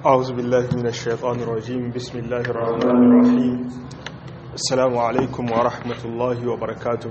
أعوذ بالله من الشيطان الرجيم بسم الله الرحمن الرحيم السلام عليكم ورحمة الله وبركاته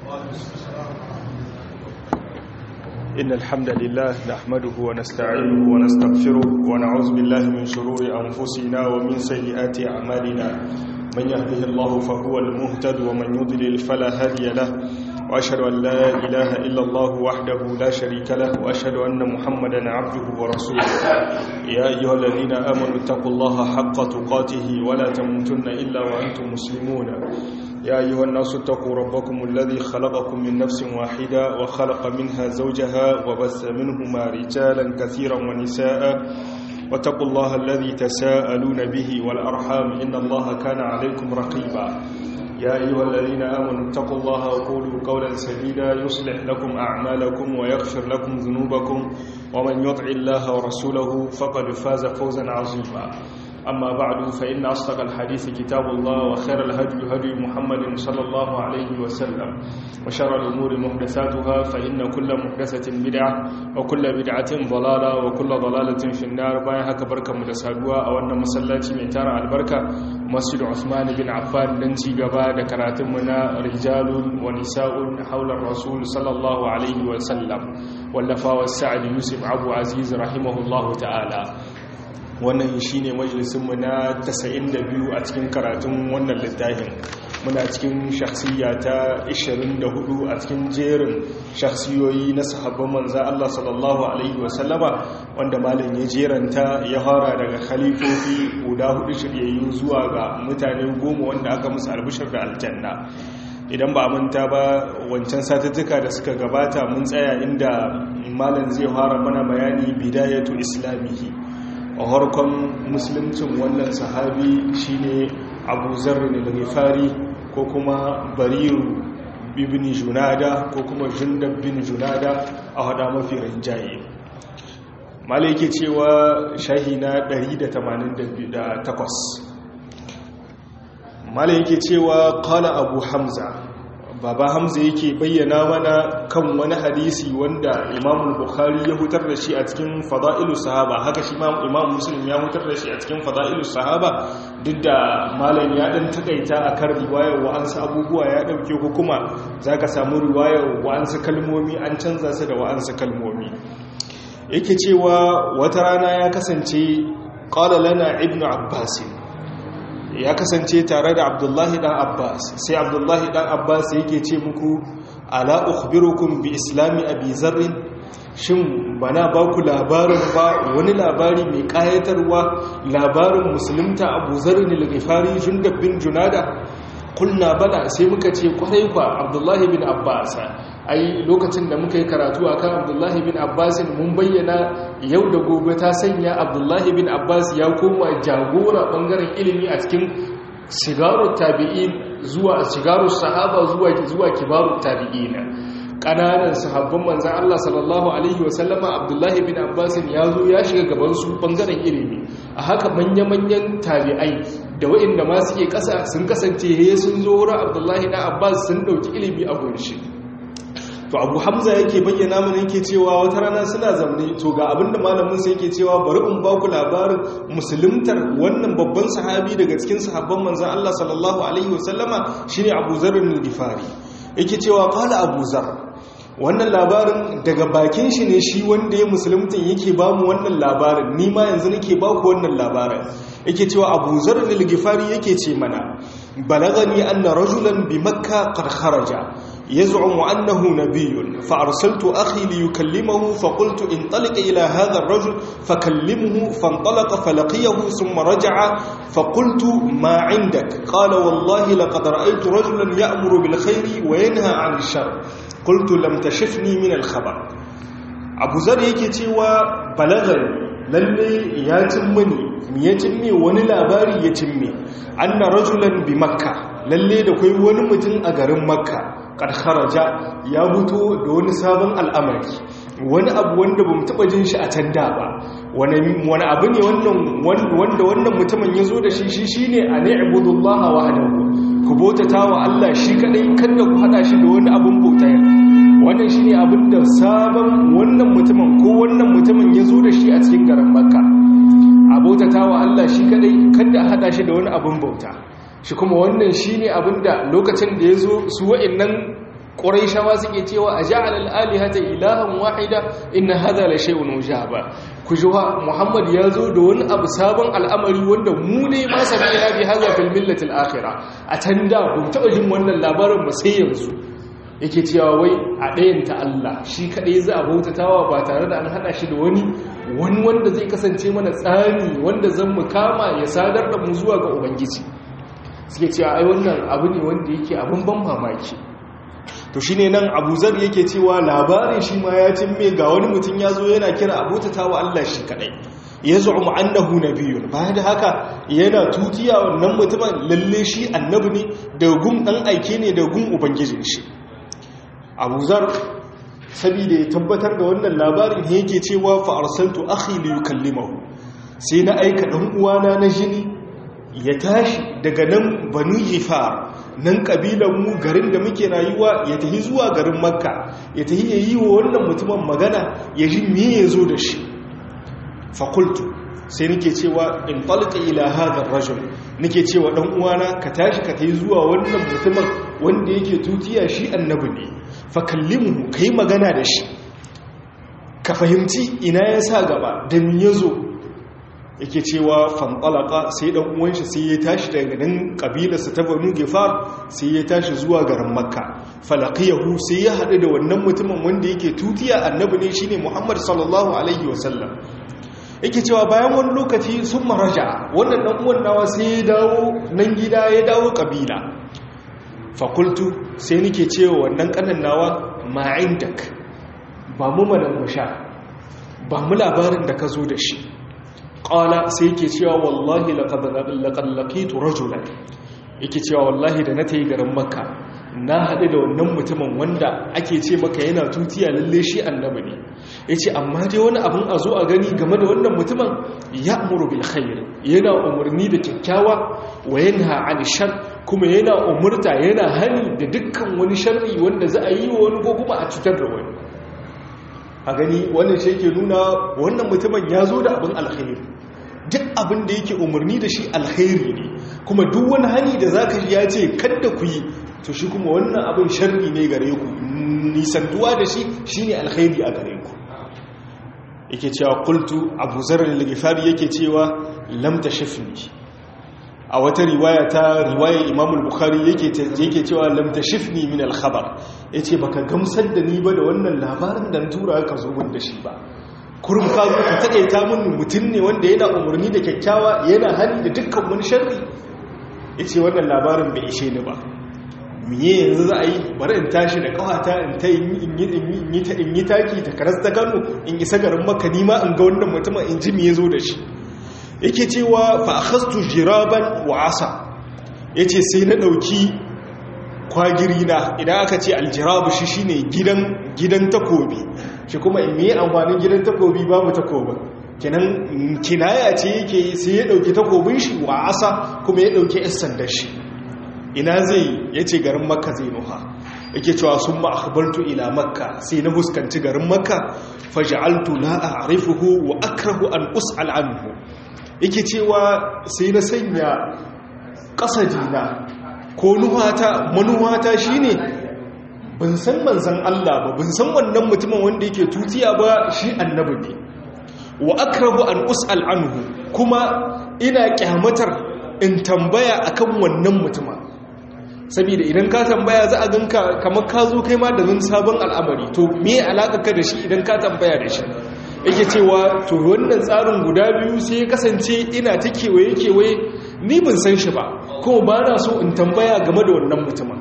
إن الحمد لله نحمده ونستعينه ونستغفره ونعوذ بالله من شرور أنفسنا ومن سيئات أعمالنا من يهده الله فهو المهتد ومن يضلل فلا هادي له وأشهد أن لا إله إلا الله وحده لا شريك له وأشهد أن محمدا عبده ورسوله يا أيها الذين آمنوا اتقوا الله حق تقاته ولا تموتن إلا وأنتم مسلمون يا أيها الناس اتقوا ربكم الذي خلقكم من نفس واحدة وخلق منها زوجها وبث منهما رجالا كثيرا ونساء واتقوا الله الذي تساءلون به والأرحام إن الله كان عليكم رقيبا يا أيها الذين آمنوا اتقوا الله وقولوا قولا سديدا يصلح لكم أعمالكم ويغفر لكم ذنوبكم ومن يطع الله ورسوله فقد فاز فوزا عظيما أما بعد فإن أصدق الحديث كتاب الله وخير الهدي هدي محمد صلى الله عليه وسلم وشر الأمور محدثاتها فإن كل محدثة بدعة وكل بدعة ضلالة وكل ضلالة في النار بايها كبركة متسادوة أو أن مسلاتي من تارع البركة مسجد عثمان بن عفان ننتي قبا دكراتمنا رجال ونساء حول الرسول صلى الله عليه وسلم واللفا والسعد يوسف أبو عزيز رحمه الله تعالى wannan shi ne majalisunmu na 92 a cikin karatun wannan littafin muna cikin shakhsiyya ta 24 a cikin jerin shakhsiyoyi na sahabban manza Allah sallallahu alaihi wasallama wanda malam ya jeranta ya fara daga khalifofi guda hudu shiryayyu zuwa ga mutane goma wanda aka musu albishir da aljanna idan ba manta ba wancan satuttuka da suka gabata mun tsaya inda malam zai fara mana bayani bidayatu islamihi a harkon musuluncin wannan sahabi shine abu zarri da gifari ko kuma bariru ibn junada ko kuma jundab bin junada a hada mafi rinjaye malai yake cewa shahi na 188 malai yake cewa kala abu hamza baba hamza yake bayyana mana kan wani hadisi wanda imam bukhari ya hutar da shi a cikin fada'ilu sahaba haka shi imam muslim ya hutar da shi a cikin fada'ilu sahaba duk da malam ya dan takaita akan riwayar wa'ansu abubuwa ya dauke ko kuma zaka samu riwayar wa'ansu kalmomi an canza su da wa'ansu kalmomi yake cewa wata rana ya kasance qala lana ibnu abbas ya kasance tare da abdullahi dan abbas sai abdullahi dan abbas yake ce muku ala ukhbirukum bi islami abi zarrin shin bana ba ku labarin ba wani labari mai kayatarwa labarin musulunta abu zarrin al-ghifari jundab bin junada kulna bala sai muka ce kwarai kwa abdullahi bin abbas ai lokacin da muka yi karatu akan abdullahi bin abbas mun bayyana yau da gobe ta sanya abdullahi bin abbas ya koma jagora bangaren ilimi a cikin shigarun tabi'in zuwa shigarun sahaba zuwa zuwa kibarun tabi'in kananan sahabban manzan Allah sallallahu alaihi wasallama abdullahi bin abbas ya zo ya shiga gaban su bangaren ilimi a haka manya-manyan tabi'ai da waɗanda ma suke ƙasa sun kasance he sun zo wurin abdullahi na abbas sun ɗauki ilimi a gunshi to abu hamza yake bayyana mana yake cewa wata rana suna zamne to ga abinda malamin sai yake cewa bari in ba ku labarin musuluntar wannan babban sahabi daga cikin sahabban manzan Allah sallallahu alaihi wasallama shine Abu Zarr al-Ghifari yake cewa qala Abu Zarr wannan labarin daga bakin shi ne shi wanda ya musuluntan yake ba mu wannan labarin ni ma yanzu nake ba ku wannan labarin yake cewa Abu Zarr al-Ghifari yake ce mana balagani anna rajulan bi makkah qad kharaja يزعم أنه نبي فأرسلت أخي ليكلمه فقلت انطلق إلى هذا الرجل فكلمه فانطلق فلقيه ثم رجع فقلت ما عندك قال والله لقد رأيت رجلا يأمر بالخير وينهى عن الشر قلت لم تشفني من الخبر أبو ذر يكتي وبلغني lalle ya cimmini ya cimme wani labari ya cimme anna rajulan bi makka lalle da kai wani mutum a garin makka kad kharaja ya fito da wani sabon al'amari wani abu wanda bamu taba jin shi a can da ba wani wani abu ne wannan wanda wannan mutumin yazo da shi shi shine an ibudullaha wahdahu ku bautata wa Allah shi kadai kada ku hada shi da wani abun bauta wannan shine abin da sabon wannan mutumin ko wannan mutumin ya zo da shi a cikin garin makka abota shi kadai kada a hada shi da wani abin bauta shi kuma wannan shine abinda lokacin da yazo su wa'annan quraishawa suke cewa aja'al al-alihata ilahan wahida inna hadha la shay'un ujaba kujuwa muhammad yazo da wani abu sabon al'amari wanda mu ne ma sami'na bi hadha fil millati al-akhirah a tanda bu taba jin wannan labarin ba sai yanzu yake cewa wai a ɗayanta Allah shi kaɗai za a bautatawa ba tare da an haɗa shi da wani wani wanda zai kasance mana tsani wanda zan mu kama ya sadar da mu zuwa ga ubangiji suke cewa ai wannan abu ne wanda yake abin ban mamaki to shine nan Abu Zar yake cewa labarin shi ma ya cimme ga wani mutum ya zo yana kira a bautatawa Allah shi kaɗai ya zu'umu annahu nabiyyun bayan da haka yana tutiya wannan mutumin lalle shi annabi ne da gun dan aike ne da gun ubangijin shi abu zar saboda ya tabbatar da wannan labarin ne yake cewa fa arsaltu akhi li yukallimahu sai na aika dan uwana na jini ya tashi daga nan banu hifar nan kabilan mu garin da muke rayuwa ya tafi zuwa garin makka ya tafi ya yi wa wannan mutumin magana ya ji me ya zo da shi fa qultu sai nake cewa in talqa ila hadha ar-rajul nake cewa dan uwana ka tashi ka tafi zuwa wannan mutumin wanda yake tutiya shi annabi ne fa kallimuhu kai magana da shi ka fahimci ina ya sa gaba da me yazo yake cewa fantalaka sai dan uwan shi sai ya tashi daga nan kabilarsa ta Banu Gifar sai ya tashi zuwa garin Makka falaqiyahu sai ya hadu da wannan mutumin wanda yake tutiya annabi ne shine Muhammad sallallahu alaihi wasallam yake cewa bayan wani lokaci sun maraja wannan dan uwan nawa sai ya dawo nan gida ya dawo kabila fakultu sai nake cewa wannan kanan nawa ma'indak ba mu madan musha ba mu labarin da ka zo da shi qala sai yake cewa wallahi laqad laqad laqitu rajulan yake cewa wallahi da na tayi garin makka na haɗu da wannan mutumin wanda ake ce maka yana tutiya lalle shi annabi ne ya ce amma dai wani abin a zo a gani game da wannan mutumin ya amuru bil khair yana umarni da kyakkyawa wa yanha an shar kuma yana umurta yana hani da dukkan wani sharri wanda za a yi wa wani ko kuma a cutar da wani a gani wannan shi yake nuna wannan mutumin ya zo da abin alkhairi duk abin da yake umarni da shi alkhairi ne kuma duk wani hani da zaka ya ce kada ku yi to shi kuma wannan abin sharri ne gare ku nisantuwa da shi shine alkhairi a gare ku yake cewa qultu abu zarr al-ghifari yake cewa lam tashifni a wata riwaya ta riwayar imam al-bukhari yake yake cewa lam tashifni min al-khabar yace baka gamsar da ni ba da wannan labarin da tura ka zo mun da shi ba kurum ka zo ka takaita mun mutun ne wanda yana umarni da kyakkyawa yana hali da dukkan wani sharri yace wannan labarin bai ishe ni ba miye yanzu za a yi bari in tashi da kawata in ta in yi taki ta karas ta kano in isa garin maka nima in ga wannan mutumin in ji miye zo da shi yake cewa fa akhastu jiraban wa asa yace sai na dauki kwagiri na idan aka ce aljirabu shi shine gidan gidan takobi shi kuma in miye amfanin gidan takobi babu takobin kenan kinaya ce yake sai ya dauki takobin shi wa asa kuma ya dauki yan sandar shi ina zai ya ce garin makka zai nuha yake cewa sun ma'akabartu ila makka sai na fuskanci garin makka faja'altu la a'rifuhu wa akrahu an us'al anhu yake cewa sai na sanya kasadina ko nuhata manuhata shine ban san manzan Allah ba ban san wannan mutumin wanda yake tutiya ba shi annabi ne wa akrahu an us'al anhu kuma ina kyamatar in tambaya akan wannan mutumin saboda idan ka tambaya za a ganka kamar ka zo kai ma da zan sabon al'amari to me alaka ka da shi idan ka tambaya da shi yake cewa to wannan tsarin guda biyu sai ya kasance ina ta kewaye kewaye ni ban san shi ba kuma ba na so in tambaya game da wannan mutumin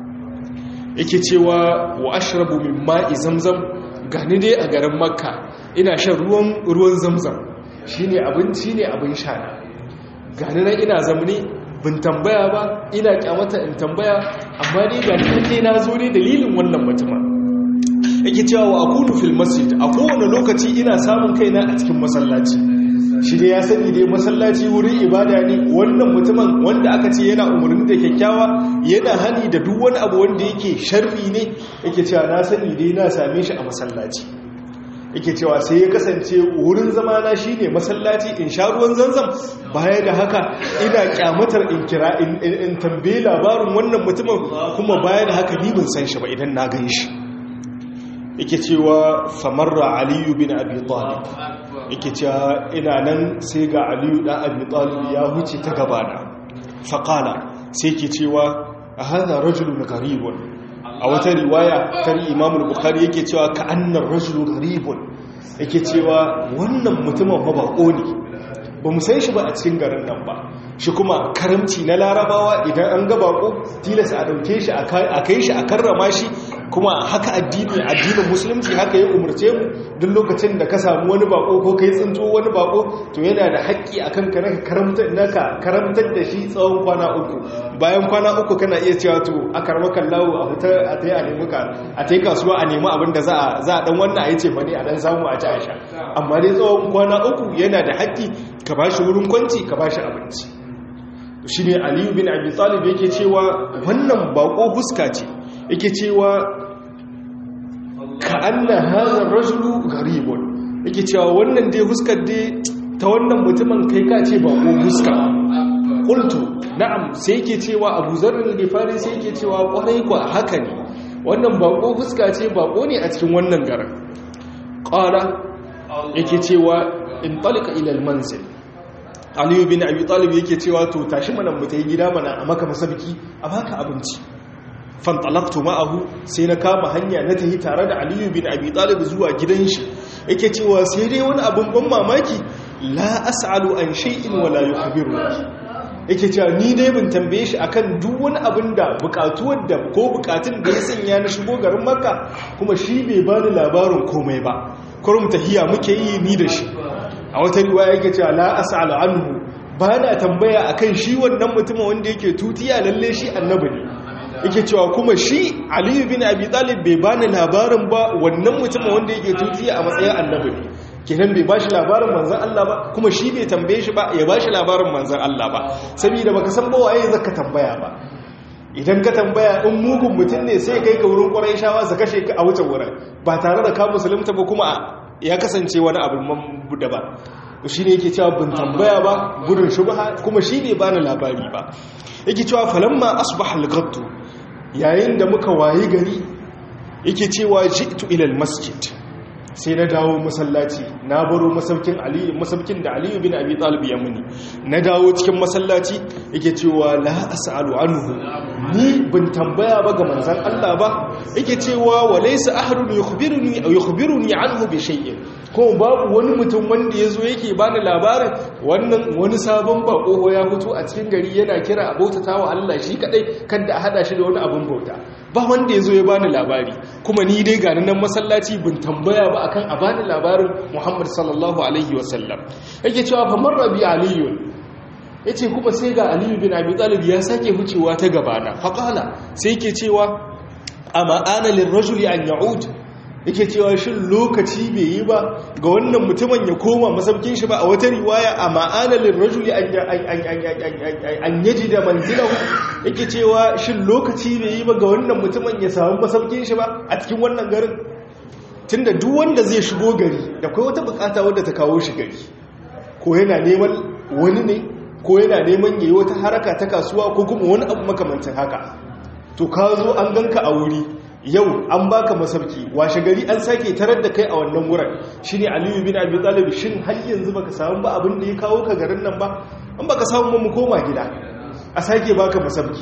yake cewa wa ashrabu min ma'i zamzam gani dai a garin makka ina shan ruwan ruwan zamzam shine abinci ne abin sha na gani nan ina zamani bin tambaya ba ina kyamata in tambaya amma ni ga ni na zo ne dalilin wannan mutumin yake cewa wa akunu fil masjid a kowane lokaci ina samun kaina a cikin masallaci shi dai ya sani dai masallaci wurin ibada ne wannan mutumin wanda aka ce yana umarni da kyakkyawa yana hani da duk wani abu wanda yake sharri ne yake cewa na sani dai na same shi a masallaci yake cewa sai ya kasance wurin zamana shine masallaci in sha ruwan zanzam baya da haka ina kyamatar in kira in tambaye labarin wannan mutumin kuma baya da haka ni ban san shi ba idan na gan shi yake cewa famarra aliyu bin abi talib yake cewa ina nan sai ga aliyu dan abi talib ya huce ta gabana faqala sai yake cewa hadha rajulun gharibun a wata riwaya ta imam al-bukhari yake cewa ka annar rajulu gharibun yake cewa wannan mutumin fa bako ne ba mu san shi ba a cikin garin nan ba shi kuma karamci na larabawa idan an ga bako tilas a dauke shi a kai shi a karrama shi kuma haka addini addinin musulunci haka ya umarce mu duk lokacin da ka samu wani bako ko kai tsinto wani bako to yana da haƙƙi akan ka naka karamtar naka karamtar da shi tsawon kwana uku bayan kwana uku kana iya cewa to a karma kallawo a fita a tayi a nemi ka a tayi kasuwa a nemi abin da za a za a dan wannan a yace bane a dan samu a ci a sha amma dai tsawon kwana uku yana da haƙƙi ka bashi wurin kwanci ka bashi abinci shi ne aliyu bin abi talib yake cewa wannan bako huska ce yake cewa ka anna hadha rajulu gharibun yake cewa wannan dai huskar dai ta wannan mutumin kai ka ce bako huska qultu na'am sai yake cewa abu zarr al-ghifari sai yake cewa kwarai kwa haka ne wannan bako huska ce bako ne a cikin wannan garin qala yake cewa in talika ila al-manzil aliyu bin abi talib yake cewa to tashi mana mu tayi gida mana a maka masabki a baka abinci fantalaqtu ma'ahu sai na kama hanya na tahi tare da aliyu bin abi talib zuwa gidan shi yake cewa sai dai wani abun ban mamaki la as'alu an shay'in wala yukhbiru yake cewa ni dai bin tambaye shi akan duk wani abin da bukatuwar da ko bukatun da ya sanya na shigo garin makka kuma shi bai bani labarin komai ba kurum tahiya muke yi ni da shi a wata riwaya yake cewa la as'alu anhu ba na tambaya akan shi wannan mutumin wanda yake tutiya lalle shi annabi ne yake cewa kuma shi aliyu bin abi talib bai bani labarin ba wannan mutumin wanda yake tutiya a matsayin annabi ne kenan bai bashi labarin manzon Allah ba kuma shi bai tambaye shi ba ya bashi labarin manzon Allah ba saboda baka san ba waye zaka tambaya ba idan ka tambaya in mugun mutum ne sai kai ka wurin ƙwarai shawa su kashe ka a wuce wurin ba tare da ka musulunta ba kuma ya kasance wani abin da ba shi ne yake cewa bin tambaya ba gudun shubha kuma shi ne bani labari ba yake cewa falamma asbaha al-ghaddu yayin da muka wayi gari yake cewa ji'tu ila al-masjid sai na dawo masallaci na baro masaukin aliyu masaukin da aliyu bin abi talib ya muni na dawo cikin masallaci yake cewa la as'alu anhu ni bin tambaya ba ga manzon Allah ba yake cewa walaysa ahadun yukhbiruni aw yukhbiruni anhu bi shay'in ko babu wani mutum wanda yazo yake bani labarin wannan wani sabon bako ya fito a cikin gari yana kira a bautatawa Allah shi kadai kada a hada shi da wani abun bauta ba wanda yazo ya bani labari kuma ni dai ga nan masallaci bin tambaya ba akan a bani labarin Muhammad sallallahu alaihi wasallam yake cewa fa marra bi aliyun yace kuma sai ga aliyu bin abi talib ya sake hucewa ta gabana fa qala sai yake cewa amma ana lirrajuli an ya'ud yake cewa shin lokaci bai yi ba ga wannan mutumin ya koma masaukin shi ba a wata riwaya amma ana lirrajuli an yaji da manzilahu yake cewa shin lokaci bai yi ba ga wannan mutumin ya samu masaukin shi ba a cikin wannan garin tunda duk wanda zai shigo gari da kai wata bukata wadda ta kawo shi gari ko yana neman wani ne ko yana neman yayi wata haraka ta kasuwa ko kuma wani abu makamancin haka to ka zo an ganka a wuri yau an baka masauki washe gari an sake tarar da kai a wannan wurin shine aliyu bin abi talib shin har yanzu baka samu ba abin da ya kawo ka garin nan ba an baka samu ba mu koma gida a sake baka masauki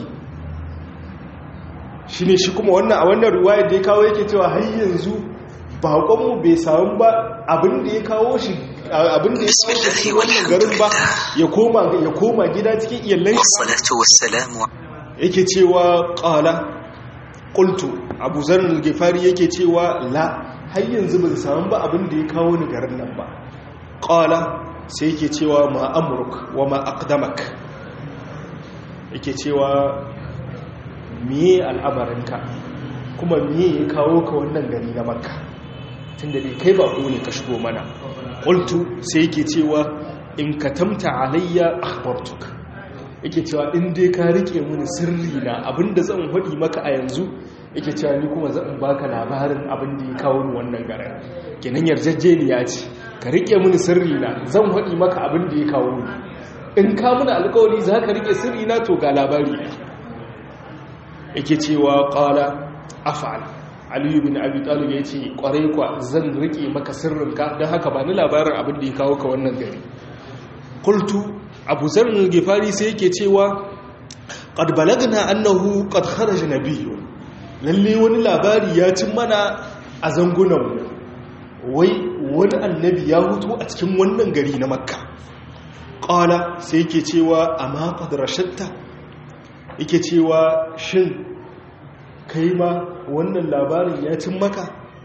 shine shi kuma wannan a wannan riwayar da ya kawo yake cewa har yanzu baƙonmu bai samu ba abin da ya kawo shi abin da ya kawo shi wannan garin ba ya koma ya koma gida cikin iyalai yake cewa qala qultu abu zarr al-ghifari yake cewa la har yanzu ban samu ba abin da ya kawo ni garin nan ba qala sai yake cewa ma amruk wa ma aqdamak yake cewa miye al'amarinka kuma miye ya kawo ka wannan gari na makka tunda dai kai ba ne ka shigo mana qultu sai yake cewa in katamta alayya akhbartuka yake cewa in dai ka rike mini sirri na abinda zan hadi maka a yanzu yake cewa ni kuma zan baka labarin abin da ya kawo ni wannan garin kenan yarjejeniya ce ka rike mini sirri na zan faɗi maka abin da ya kawo ni in ka mini alƙawari za ka rike sirri na to ga labari ne yake cewa qala af'al aliyu bin abi talib ya ce kwarai kwa zan rike maka sirrinka don haka ba ni labarin abin da ya kawo ka wannan gari kultu abu zarrin gifari sai yake cewa qad balagna annahu qad kharaja nabiyyu lalle wani labari ya cin mana a zangunan wai wani annabi ya hutu a cikin wannan gari na makka qala sai yake cewa amma qad rashatta yake cewa shin kai ma wannan labarin ya cin maka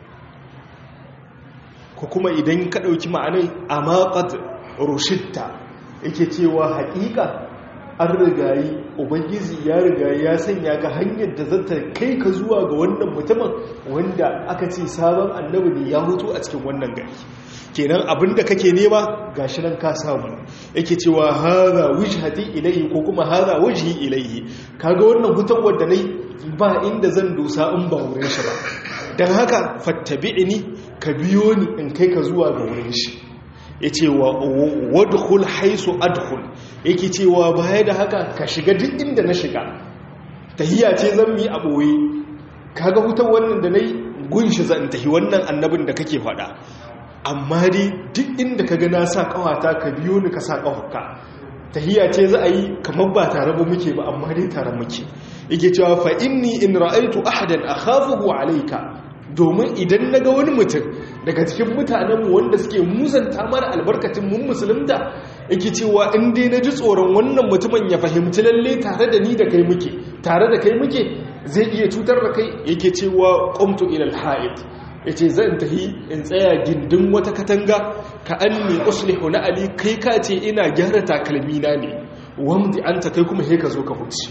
ko kuma idan ka ɗauki ma'anai a maƙad rushitta yake cewa haƙiƙa an rigayi ubangiji ya rigayi ya sanya ka hanyar da zata kai ka zuwa ga wannan mutumin wanda aka ce sabon annabi ne ya hutu a cikin wannan gari kenan abinda kake nema gashi nan ka samu yake cewa hadha wajhati ilayhi ko kuma hadha wajhi ilayhi kaga wannan hutawar da nayi ba inda zan dosa in ba wurin shi ba dan haka fattabi'ni ka biyo ni in kai ka zuwa ga wurin shi yace wa wadkhul haisu adkhul yake cewa baya da haka ka shiga duk inda na shiga tahiyya ce zan mi a boye kaga hutar wannan da nayi gunshi zan tahi wannan annabin da kake faɗa amma dai duk inda ka gana sa kawata ka biyo ni ka sa kawaka tahiyya ce za a yi kamar ba tare ba muke ba amma dai tare muke yake cewa fa inni in ra'aitu ahadan akhafuhu alayka domin idan naga wani mutum daga cikin mutanenmu wanda suke musanta mana albarkacin mun musulunta yake cewa in dai naji tsoron wannan mutumin ya fahimci lalle tare da ni da kai muke tare da kai muke zai iya cutar da kai yake cewa qumtu ila al-ha'id ya ce zan tahi in tsaya gindin wata katanga ka an ne uslihu na ali kai ka ce ina gyara takalmina ne wamdi an ta kai kuma he ka zo ka huci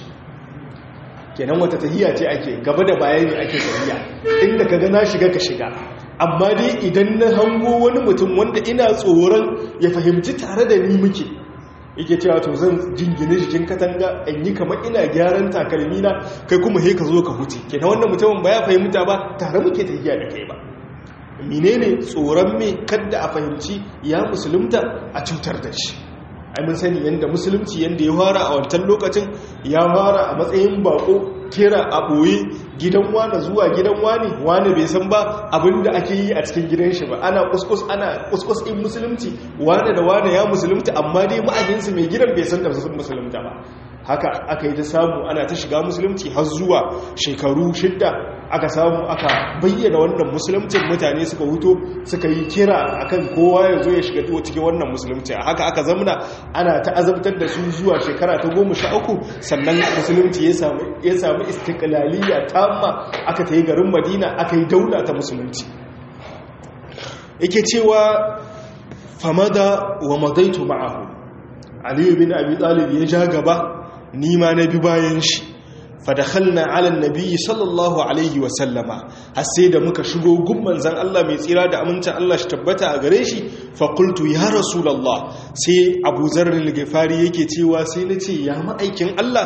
kenan wata tahiya ce ake gaba da bayani ake tahiya inda ka gana shiga ka shiga amma dai idan na hango wani mutum wanda ina tsoron ya fahimci tare da ni muke yake cewa to zan jingine jikin katanga in yi kamar ina gyaran takalmina kai kuma he ka zo ka huce kenan wannan mutumin ba ya fahimta ba tare muke tafiya da kai ba menene tsoron me kadda a fahimci ya musulunta a cutar da shi ai mun sani yanda musulunci yanda ya fara a wancan lokacin ya fara a matsayin bako kera a ɓoye gidan wane zuwa gidan wane wane bai san ba abinda ake yi a cikin gidan shi ba ana kuskus ana kuskus in musulunci wane da wane ya musulunta amma dai ma'ajinsu mai gidan bai san da sun musulunta ba haka aka yi ta samu ana ta shiga musulunci har zuwa shekaru shidda aka samu aka bayyana wannan musulumcin mutane suka huto suka yi kira akan kowa ya zo ya shiga cikin wannan musulunci a haka aka zamana ana ta azabtar da su zuwa shekara ta goma sha uku sannan musulunci ya samu ya samu istiqlaliyya tamma aka ta yi garin madina aka yi daula ta musulunci yake cewa famada wa madaitu ma'ahu aliyu bin abi talib ya ja gaba ni ma na bi bayan shi fadakhalna ala nabiyyi sallallahu alaihi wa sallama har sai da muka shigo gumman zan Allah mai tsira da amincin Allah shi tabbata a gare shi fa qultu ya rasulullah sai Abu Zarr al-Ghifari yake cewa sai nace ya ma'aikin Allah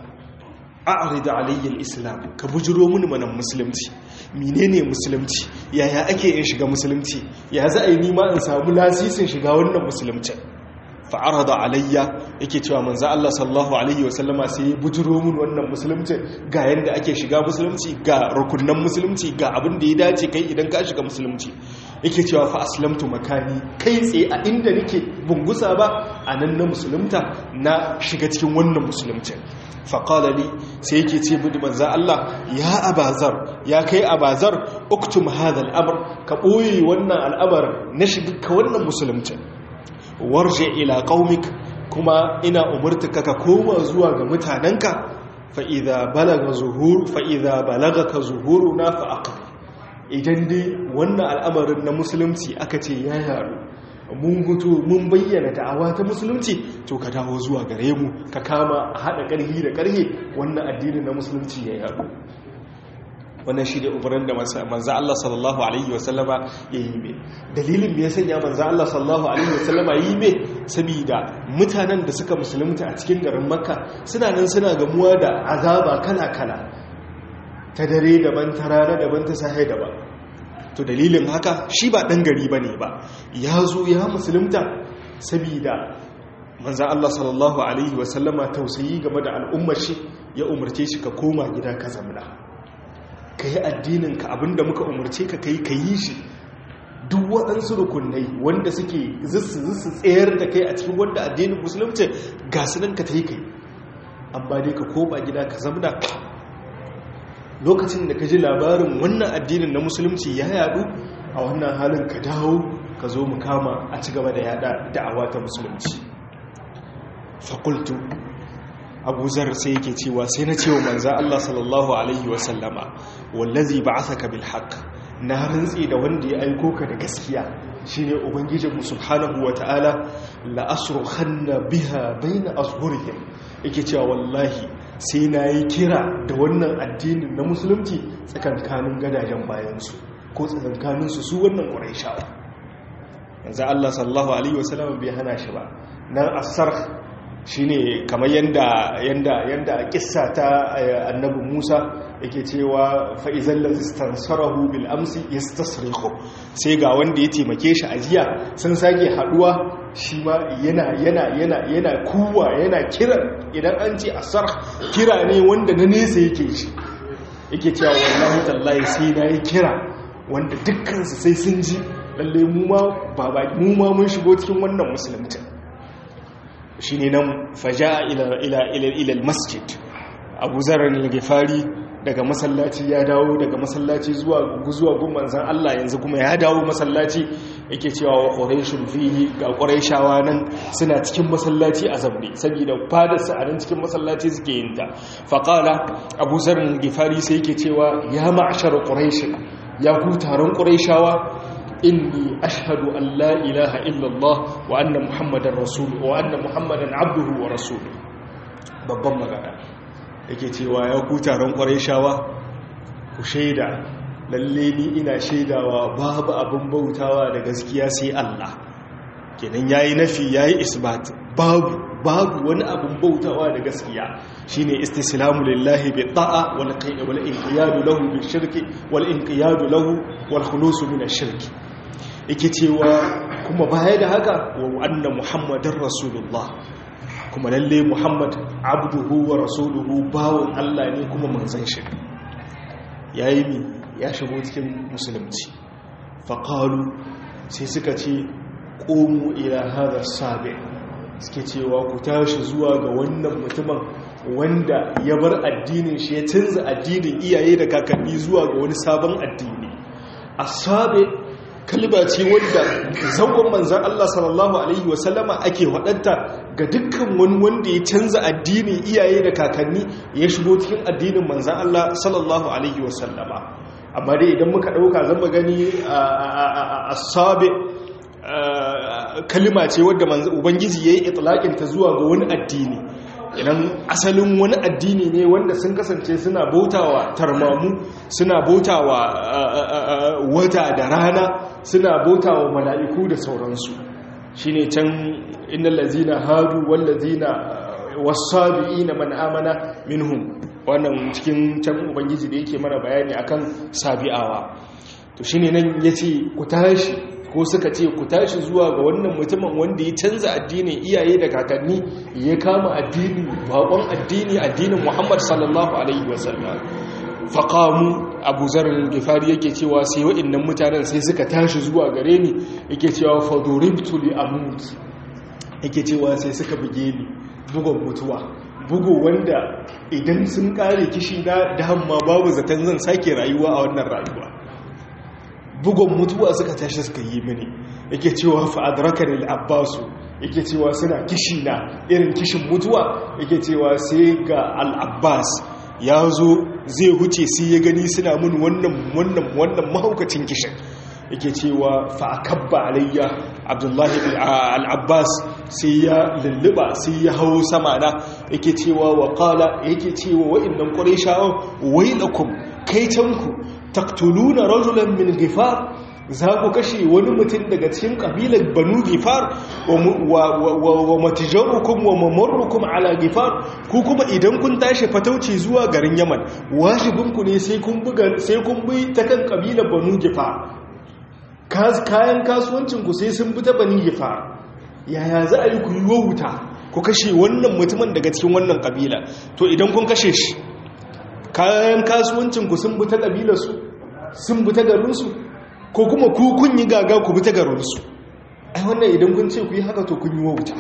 a'rid alayya al-islam ka bujiro mini manan musulunci menene musulunci yaya ake in shiga musulunci ya za a yi nima in samu lasisin shiga wannan musulunci fa'arada alayya yake cewa manzo Allah sallallahu alaihi wasallama sai ya bujiro mun wannan musulunci ga yanda ake shiga musulunci ga rukunan musulunci ga abin da ya dace kai idan ka shiga musulunci yake cewa fa aslamtu makani kai tsaye a inda nake bungusa ba a nan na musulunta na shiga cikin wannan musulunci faƙala li sai yake ce budu manzo Allah ya abazar ya kai abazar uktum hadha al-amr ka boye wannan al'amar na shiga ka wannan musulunci warje ila qaumik kuma ina umurtuka ka koma zuwa ga mutanenka fa idza balaga zuhur fa idza balagaka zuhuruna fa aqim idan dai wannan al'amarin na musulunci aka ce ya yaru mun guto mun bayyana da'awa ta musulunci to ka dawo zuwa gare mu ka kama a haɗa ƙarhi da ƙarhe wannan addinin na musulunci ya yaru wannan shi ne umarin da manza Allah sallallahu Alaihi wasallama ya yi mai dalilin da ya sanya manza Allah sallallahu Alaihi wasallama ya yi mai saboda mutanen da suka musulunta a cikin garin makka suna nan suna gamuwa da azaba kala-kala ta dare daban ta rana daban ta sahe daban to dalilin haka shi ba ɗan gari ba ne ba ya zo ya musulunta sabida manzan Allah sallallahu Alaihi wasallama tausayi game da al'ummar shi ya umarce shi ka koma gida ka zamna ka yi addininka abinda muka umarce ka kai ka yi shi duk waɗansu rukunai wanda suke zissu zissu tsayar da kai a cikin wanda addinin musulunci ga su nan ka ta yi kai amma dai ka koma gida ka zamna lokacin da ka ji labarin wannan addinin na musulunci ya yadu a wannan halin ka dawo ka zo mu kama a ci gaba da yada da'awa ta musulunci fakultu abu zar sai yake cewa sai na cewa manza Allah sallallahu alaihi wasallama wallazi ba'athaka bil haqq na rantsi da wanda ya aiko ka da gaskiya shine ubangijinmu subhanahu wataala la asrukhanna biha baina azhurihim yake cewa wallahi sai na yi kira da wannan addinin na musulunci tsakankanin gadajen bayansu ko tsakankaninsu su wannan ƙwarai yanzu Allah sallallahu alaihi wasallam bai hana shi ba nan asar shine kamar yanda yanda yanda kissa ta annabi Musa yake cewa fa izal ladhi istansarahu bil amsi yastasrihu sai ga wanda ya taimake shi a jiya sun sake haduwa shi ma yana yana yana yana kuwa yana kira idan an ce asar kira ne wanda na nesa yake shi yake cewa wallahi tallahi sai na yi kira wanda dukkansu sai sun ji lalle mu ma baba mu ma mun shigo cikin wannan musulunci shine nan faja ila ila ila ila masjid Abu Zarr al-Ghifari daga masallaci ya dawo daga masallaci zuwa zuwa gun manzon Allah yanzu kuma ya dawo masallaci yake cewa wa quraishun fihi ga quraishawa nan suna cikin masallaci a zamne saboda fadar su a nan cikin masallaci suke yin ta fa qala Abu Zarr al-Ghifari sai yake cewa ya ma'shar quraish ya ku taron quraishawa inni ashhadu an la ilaha illallah wa anna muhammadan rasul wa anna muhammadan abduhu wa rasuluhu babban magana yake cewa ya ku taron ƙwarai shawa ku shaida lalle ni ina shaidawa babu abin bautawa da gaskiya sai Allah kenan yayi nafi yayi isbat babu babu wani abin bautawa da gaskiya shine istislamu lillahi bi ta'a wal qayy wal inqiyadu lahu bil shirki wal inqiyadu lahu wal khulus min ash-shirki yake cewa kuma baya da haka wa anna muhammadar rasulullah kuma lalle muhammad abduhu wa rasuluhu bawon allah ne kuma manzan shi ya yi mi ya shigo cikin musulunci faƙalu sai suka ce ƙomu ila hada sabi suke cewa ku tashi zuwa ga wannan mutumin wanda ya bar addinin shi ya canza addinin iyaye da kakanni zuwa ga wani sabon addini a sabi kalba ce wanda zangon manzan Allah sallallahu Alaihi wasallama ake waɗanta ga dukkan wani wanda ya canza addinin iyaye da kakanni ya shigo cikin addinin manzan Allah sallallahu Alaihi wasallama amma dai idan muka ɗauka zan gani a sabe kalima ce wadda ubangiji ya yi itilakinta zuwa ga wani addini idan asalin wani addini ne wanda sun kasance suna bautawa tarmamu suna bautawa wata da rana suna bautawa mala'iku da sauransu shine can innal ladzina hadu wal ladzina was-sabiina man amana minhum wannan cikin can ubangiji da yake mana bayani akan sabi'awa to shine nan yace ku tashi ko suka ce ku tashi zuwa ga wannan mutumin wanda ya canza addinin iyaye da kakanni ya kama addini bakon addini addinin Muhammad sallallahu alaihi wasallam faqamu Abu Zar gifari yake cewa sai waɗannan mutanen sai suka tashi zuwa gare ni yake cewa faduribtu li amut yake cewa sai suka buge ni bugun mutuwa bugu wanda idan sun kare kishi na da hamma babu zaton zan sake rayuwa a wannan rayuwa bugun mutuwa suka tashi suka yi mini yake cewa fa'adrakar al'abbasu yake cewa suna kishi na irin kishin mutuwa yake cewa sai ga al'abbas ya zo zai huce sai ya gani suna mun wannan wannan wannan mahaukacin kishin yake cewa fa'akabba alayya abdullahi al'abbas sai ya lulluba sai ya hau sama na yake cewa wa kala yake cewa wa'innan ƙwarai sha'on wailakum kaitanku taktuluna rajulan min gifar za ku kashe wani mutum daga cikin kabilar banu gifar wa matijarukum wa mamarrukum ala gifar ku kuma idan kun tashi fatauci zuwa garin yaman wajibinku ne sai kun bi ta kan kabilar banu gifar kayan kasuwancinku sai sun bi ta banu gifar yaya za a yi ku yi wauta ku kashe wannan mutumin daga cikin wannan kabila to idan kun kashe shi kayan kasuwancinku sun bi ta kabilarsu sun bi ta garinsu ko kuma ku kun yi gaga ku bi ta garinsu ai wannan idan kun ce ku yi haka to kun yi wauta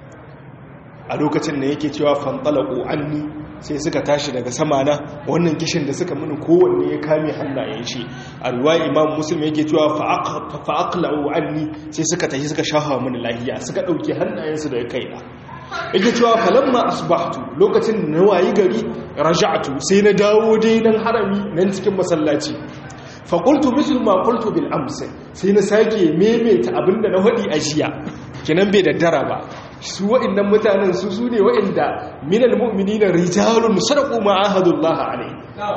a lokacin da yake cewa fantalaku anni sai suka tashi daga sama na wannan kishin da suka mini kowanne ya kame hannayen shi a ruwa imam muslim yake cewa fa'aqla'u anni sai suka tashi suka shafa mini lahiya suka dauke hannayensu daga kaina yake cewa falamma asbahtu lokacin na wayi gari raja'tu sai na dawo dai nan harami nan cikin masallaci faƙultu mislu ma ƙultu bil amsa sai na sake maimaita abinda na haɗi a jiya kinan bai daddara ba su wa'innan mutanen su su ne wa'inda minal mu'mini na rijalun sadaku ma ahadullaha alai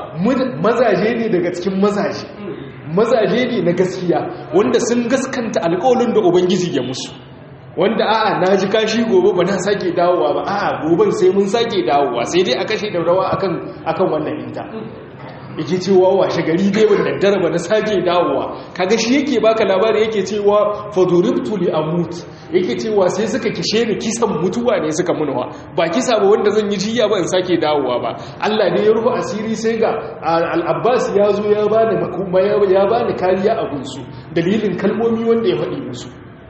mazaje ne daga cikin mazaje mazaje ne na gaskiya wanda sun gaskanta alƙawalin da ubangiji ya musu wanda a'a na ji kashi gobe ba na sake dawowa ba a'a goben sai mun sake dawowa sai dai a kashe da rawa akan akan wannan inta yake cewa washe gari dai wanda darba na sake dawowa kaga shi yake baka labari yake cewa faduribtu li amut yake cewa sai suka kishe ni kisan mutuwa ne suka munawa ba kisa ba wanda zan yi jiya ba in sake dawowa ba Allah ne ya rufe asiri sai ga al-Abbas ya zo ya bani makuma ya bani kariya a gunsu dalilin kalmomi wanda ya faɗi musu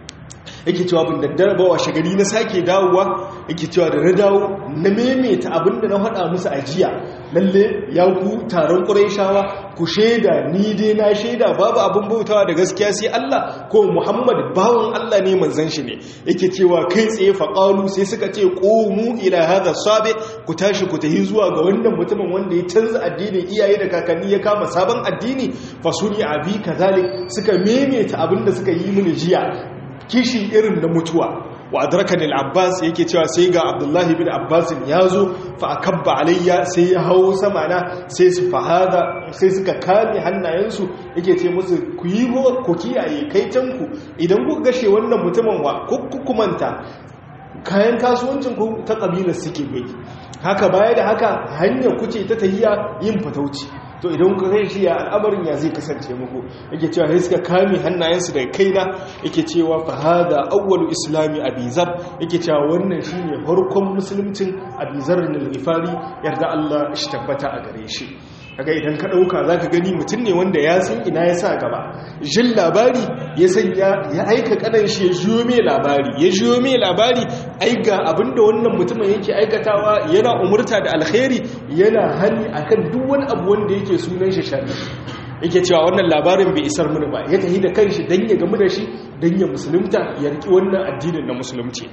yake cewa bin daddare ba washe gari na sake dawowa yake cewa da na dawo na maimaita abinda na faɗa musu a jiya lalle ya ku taron ƙuraishawa ku shaida ni dai na shaida babu abin bautawa da gaskiya sai Allah ko Muhammad bawan Allah ne manzon shi ne yake cewa kai tsaye faƙalu sai suka ce qumu ila hadha sabi ku tashi ku tahi zuwa ga wannan mutumin wanda ya canza addinin iyaye da kakanni ya kama sabon addini fasuni abi kazalik suka maimaita abinda suka yi mini jiya kishi irin na mutuwa wa adrakan al-abbas yake cewa sai ga abdullahi bin abbas ya zo fa akabba alayya sai ya hawo sama na sai su fahada sai suka kame hannayensu yake ce musu ku yi ku kiyaye kai tanku idan ku gashe wannan mutumin wa ku kumanta kayan kasuwancin ku ta kabilar suke bai haka baya da haka hanyar kuce ta tahiya yin fatauci to idan ku zai shiya al'amarin ya zai kasance muku yake cewa sai suka kame hannayensu daga kaina yake cewa fa hada awwalu islami abizar yake cewa wannan shine farkon musuluncin abizar al-ghifari yarda Allah shi tabbata a gare shi kaga idan ka dauka zaka gani mutum ne wanda ya san ina ya sa gaba jin labari ya sanya ya aika kadan shi ya jiyo mai labari ya jiyo mai labari ai ga abinda wannan mutumin yake aikatawa yana umurta da alkhairi yana hani akan duk wani abu wanda yake sunan shi sharri yake cewa wannan labarin bai isar mini ba ya tafi da kanshi dan ya gamu da shi dan ya musulunta ya riki wannan addinin na musulunci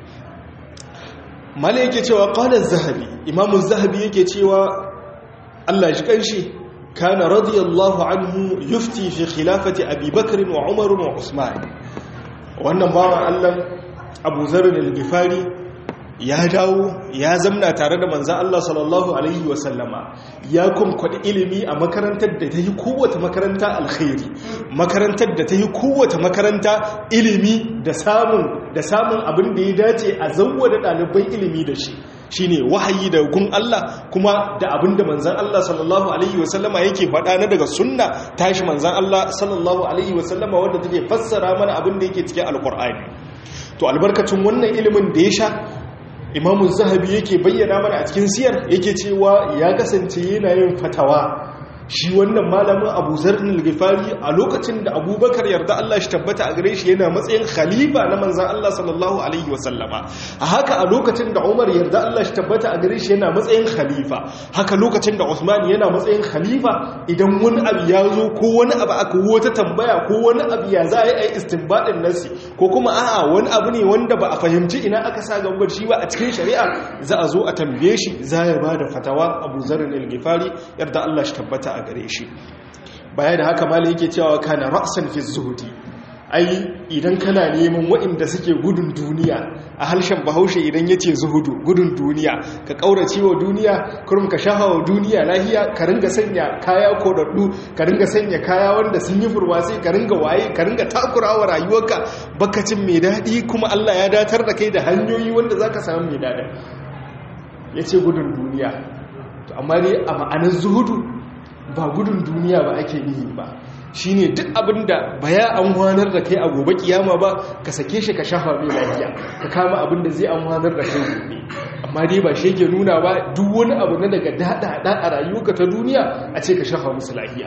mala yake cewa qala az-zahabi imamu az-zahabi yake cewa Allah shi kanshi kana radiyallahu anhu yufti fi khilafati Abi Bakr wa Umar wa Usman wannan bawan Allah Abu Zarr al-Ghifari ya dawo ya zamna tare da manzan Allah sallallahu Alaihi wasallama ya kumkwada ilimi a makarantar da ta yi kowace makaranta alkhairi makarantar da ta yi kowace makaranta ilimi da samun da samun abin da ya dace a zauwa da ɗaliban ilimi da shi shine wahayi da gun Allah kuma da abin da manzan Allah sallallahu Alaihi wasallama yake faɗa na daga sunna tashi manzan Allah sallallahu Alaihi wasallama wadda take fassara mana abin da yake cikin alkur'ani to albarkacin wannan ilimin da ya sha imamun zahabi yake bayyana mana a cikin siyar yake cewa ya kasance yana yin fatawa shi wannan malamin abu zarnin gifari a lokacin da abubakar yarda Allah shi tabbata a gare shi yana matsayin khalifa na manzan Allah sallallahu alaihi wasallama a haka a lokacin da umar yarda Allah shi tabbata a gare shi yana matsayin khalifa haka lokacin da usman yana matsayin khalifa idan wani abu ya zo ko wani abu aka wata tambaya ko wani abu ya za a yi a istinbadin nasi ko kuma a'a wani abu ne wanda ba a fahimci ina aka sa gambar shi ba a cikin shari'a za a zo a tambaye shi za ya ba da fatawa abu zarnin al-gifari yarda Allah shi tabbata a gare shi baya da haka malai yake cewa kana ra'san fi zuhudi ai idan kana neman waɗanda suke gudun duniya a harshen bahaushe idan ya ce zuhudu gudun duniya ka ƙaurace wa duniya kurum ka shaha wa duniya lahiya ka ringa sanya kaya kodaddu ka ringa sanya kaya wanda sun yi furwasi ka ringa waye ka ringa takura wa rayuwarka bakacin mai daɗi kuma Allah ya datar da kai da hanyoyi wanda za ka samu mai daɗi ya ce gudun duniya amma dai a ma'anar zuhudu ba gudun duniya ba ake nihi ba shine duk abinda ba ya amfanar da kai a gobe kiyama ba ka sake shi ka shafa mai lafiya ka kama abinda zai amfanar da kai gobe amma dai ba shi yake nuna ba duk wani abu na daga dada a rayuwarka ta duniya a ce ka shafa musu lafiya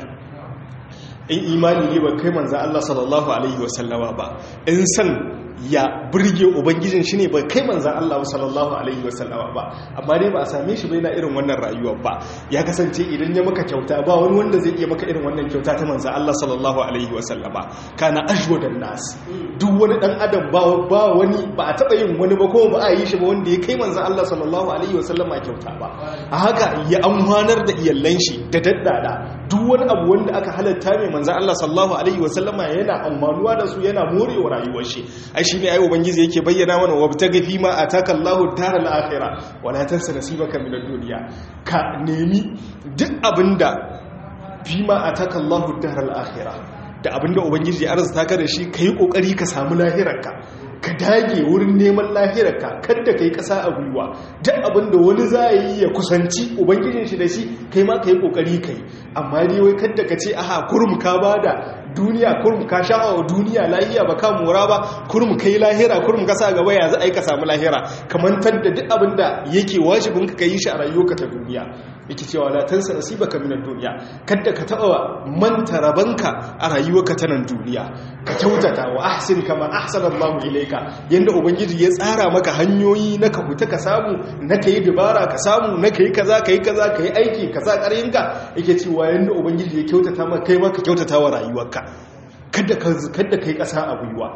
in imani ne ba kai manzo Allah sallallahu alaihi wasallama ba in san ya burge ubangijin shi ne ba kai manzan Allah sallallahu alaihi wasallama ba amma dai ba a same shi bai na irin wannan rayuwar ba ya kasance idan ya maka kyauta ba wani wanda zai iya maka irin wannan kyauta ta manzan Allah sallallahu alaihi wasallama kana ashwadan nas duk wani dan adam ba ba wani ba a taba yin wani ba ko ba a yi shi ba wanda ya kai manzan Allah sallallahu alaihi wasallama kyauta ba a haka ya amfanar da iyallan shi da daddada duk wani abu wanda aka halatta mai manzan Allah sallallahu alaihi wasallama yana amfanuwa da su yana morewa rayuwar shi ai shi ne ai ubangiji yake bayyana mana wabtaga fi ma ataka Allahu daral akhirah wala tansa nasibaka min ad-dunya ka nemi duk abinda fi ma ataka Allahu daral akhirah da abinda ubangiji ya arzuta ka da shi kai kokari ka samu lahirarka ka dage wurin neman lahirarka kada kai kasa a gwiwa duk abinda wani za yi ya kusanci ubangijin shi da shi kai ma kai kokari kai amma dai wai kada ka ce aha kurum ka bada duniya kurum ka sha'awa duniya lahiya ba ka mora ba kurum kai lahira kurum ka sa gaba ya za a yi ka samu lahira kamantar da duk abin da yake wajibin ka yi shi a rayuwarka ta duniya yake cewa la tansa nasibaka minad duniya kada ka taba manta rabanka a rayuwarka ta nan duniya ka kyautata wa ahsin kama ahsana Allahu ilayka yanda ubangiji ya tsara maka hanyoyi na ka huta ka samu na kai dubara ka samu na kai kaza kai kaza kai aiki kaza ƙaryinka yake cewa yanda ubangiji ya kyautata maka kai ma ka kyautata wa rayuwarka kada ka kada kai ƙasa a gwiwa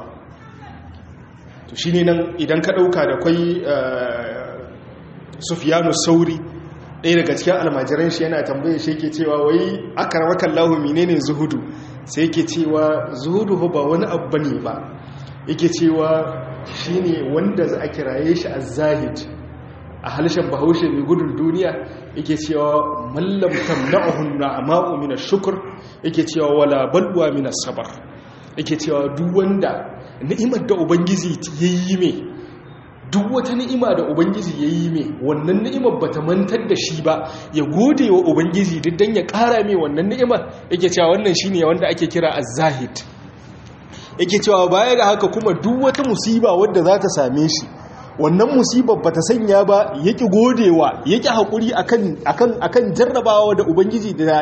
to shine nan idan ka dauka da kwai Sufyanu Sauri ɗaya daga cikin almajiran shi yana tambaye shi yake cewa wai akaramakan lahu menene zuhudu sai yake cewa zuhudu ba wani abu ne ba yake cewa shine wanda za a kiraye shi az-zahid a halshen bahaushe mai gudun duniya yake cewa mallam tamna'uhu na'ma'u min ash-shukr yake cewa wala balwa min as-sabr yake cewa duk wanda ni'imar da ubangiji yayi mai duk wata ni'ima da ubangiji ya yi mai wannan ni'imar ba ta mantar da shi ba ya gode wa ubangiji duk don ya ƙara mai wannan ni'imar yake cewa wannan shi ne wanda ake kira az-zahid yake cewa baya da haka kuma duk wata musiba wadda za ta same shi wannan musibar ba ta sanya ba ya ƙi godewa ya ƙi haƙuri a kan jarrabawa da ubangiji da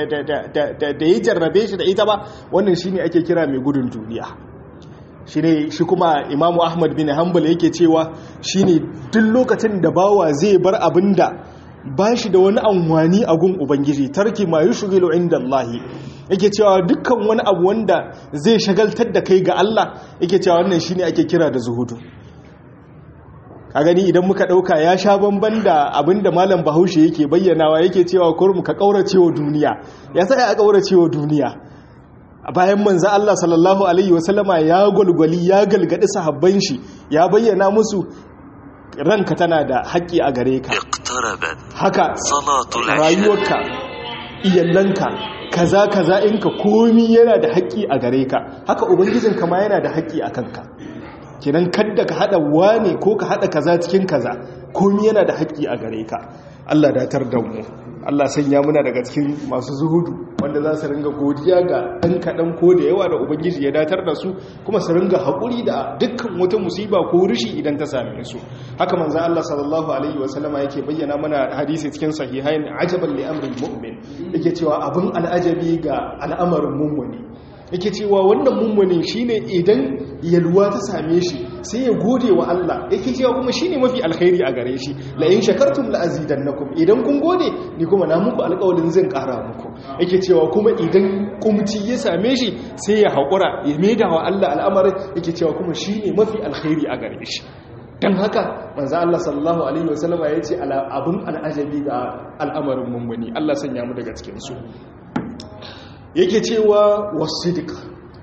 ya jarrabe shi da ita ba wannan shi ne ake kira mai gudun duniya shi ne shi kuma imamu ahmad bin hanbal yake cewa shi ne duk lokacin da bawa zai bar abin da ba shi da wani amfani a gun ubangiji tarki ma yi shugilu inda Allahi yake cewa dukkan wani abu wanda zai shagaltar da kai ga Allah yake cewa wannan shi ne ake kira da zuhudu a gani idan muka ɗauka ya sha bamban da abin da malam bahaushe yake bayyanawa yake cewa kurum ka ƙauracewa duniya ya sa ya ƙauracewa duniya bayan manza Allah sallallahu Alaihi wasallama ya gwalgwali ya galgadi sahabban shi ya bayyana musu ranka tana da haƙƙi a gare ka haka rayuwarka iyallanka kaza kaza inka komi yana da haƙƙi a gare ka haka ubangijinka ma yana da haƙƙi a kanka kinan kadda ka haɗa wane ko ka haɗa kaza cikin kaza komi yana da haƙƙi a gare ka Allah datar da mu Allah sanya muna daga cikin masu zuhudu wanda za su ringa godiya ga ɗan kaɗan ko da yawa da Ubangiji ya datar da su kuma su ringa haƙuri da dukkan wata musiba ko rishi idan ta same su haka manzan Allah sallallahu alaihi wasallama yake bayyana mana hadisi cikin sahihain ajaban li amril mu'min yake cewa abin al'ajabi ga al'amarin mummuni yake cewa wannan mummuni shine idan yalwa ta same shi sai ya gode wa Allah yake cewa kuma shine mafi alkhairi a gare shi la in shakartum la azidannakum idan kun gode ni kuma na muku alƙawarin zan ƙara muku yake cewa kuma idan kumci ya same shi sai ya haƙura ya maida wa Allah al'amarin yake cewa kuma shine mafi alkhairi a gare shi dan haka manzo Allah sallallahu alaihi wasallama yace abun al'ajabi ga al'amarin mummuni Allah sanya mu daga cikin su yake cewa wasidik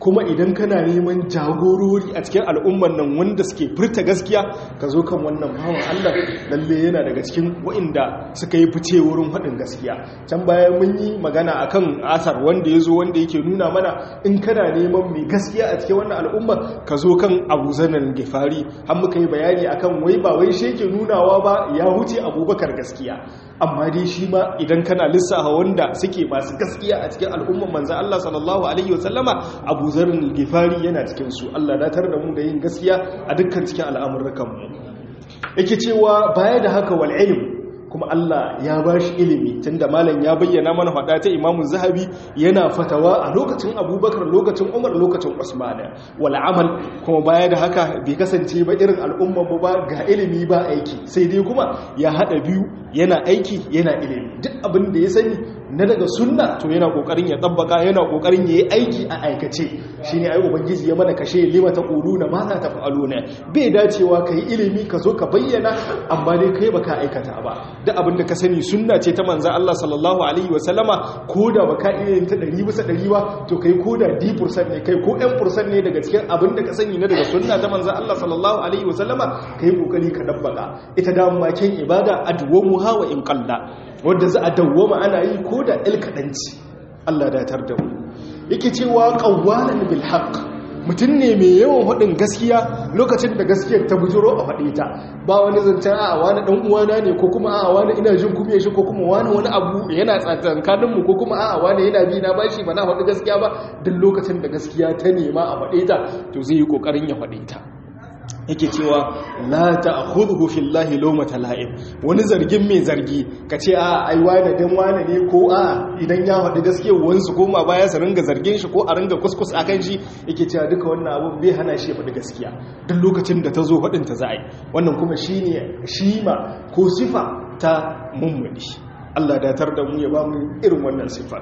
kuma idan kana neman jagorori a cikin al'umman nan wanda suke furta gaskiya ka zo kan wannan bawan Allah lalle yana daga cikin wa'inda suka yi fice wurin haɗin gaskiya can bayan mun yi magana akan asar wanda ya zo wanda yake nuna mana in kana neman mai gaskiya a cikin wannan al'umma ka zo kan abu zanen gifari har muka yi bayani akan wai ba wai shi yake nunawa ba ya huce abubakar gaskiya amma dai shi ma idan kana lissafa wanda suke masu gaskiya a cikin al'umman manzo Allah sallallahu alaihi wasallama Abu Zarr al-Ghifari yana cikin su Allah datar da mu da yin gaskiya a dukkan cikin al'amuran mu yake cewa baya da haka wal ilm kuma Allah ya ba shi ilimi tunda malam ya bayyana mana faɗa ta Imam Zahabi yana fatawa a lokacin Abubakar lokacin Umar lokacin Usman wal amal kuma baya da haka bai kasance ba irin al'umman ba ga ilimi ba aiki sai dai kuma ya hada biyu yana aiki yana ilimi duk abin da ya sani na daga sunna to yana kokarin ya tabbaka yana kokarin yayi aiki a aikace shine ai ubangiji ya mana kashe lima ta quluna ma za ta fa'aluna bai dacewa kai ilimi ka zo ka bayyana amma dai kai baka aikata ba duk abin da ka sani sunna ce ta manzo Allah sallallahu alaihi wa sallama koda baka iya yin ta 100 bisa 100 ba to kai koda 10% ne kai ko 1% ne daga cikin abin da ka sani na daga sunna ta manzo Allah sallallahu alaihi wa sallama kai kokari ka dabbaka ita da makin ibada adwamu hawa in qalla wadda za a dawwama ana yi ko da il kaɗanci Allah datar da mu yake cewa ƙawwalan bil haqq mutum ne mai yawan haɗin gaskiya lokacin da gaskiyar ta bujiro a faɗe ta ba wani zancen a wani ɗan uwana ne ko kuma a wani ina jin kuma shi ko kuma wani wani abu yana tsakankanin mu ko kuma a wani yana bi na bashi ba na faɗi gaskiya ba duk lokacin da gaskiya ta nema a faɗe ta to zai yi ƙoƙarin ya faɗe ta yake cewa la ta'khudhu fillahi lawmata la'ib wani zargin mai zargi kace a ai wani dan wani ne ko a idan ya faɗi gaskiya wansu koma baya su ringa zargin shi ko a ringa kuskus akan shi yake cewa duka wannan abu bai hana shi faɗi gaskiya duk lokacin da ta zo faɗin ta za a yi wannan kuma shine shima ko sifa ta mummuni Allah datar da mu ya ba mu irin wannan sifa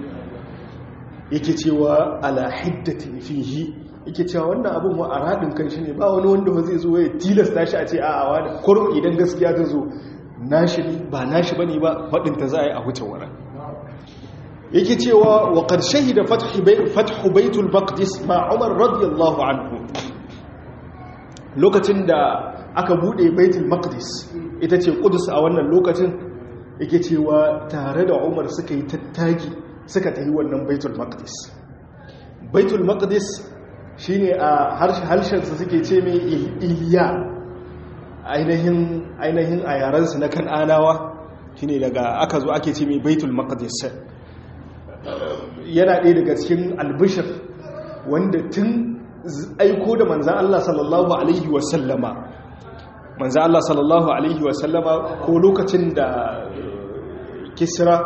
yake cewa ala hiddatin fihi yake cewa wannan abin wa a radin kan shi ne ba wani wanda ba zai zo ya tilasta shi a ce a wani kurum idan gaskiya ta zo nashi ne ba nashi ba ne ba faɗinta za a yi a wuce wurin yake cewa wa qad shahida fathu baitul maqdis ma umar radiyallahu anhu lokacin da aka bude baitul maqdis ita ce qudus a wannan lokacin yake cewa tare da umar suka yi tattaki suka tafi wannan baitul maqdis baitul maqdis shine a harshensa suke ce mai iliya ainihin a yarensu na kan'anawa shine daga aka zo ake ce mai baitul maqdis yana ɗaya daga cikin albishir wanda tun aiko da manzan Allah sallallahu alaihi wasallama manzan Allah sallallahu alaihi wasallama ko lokacin da kisra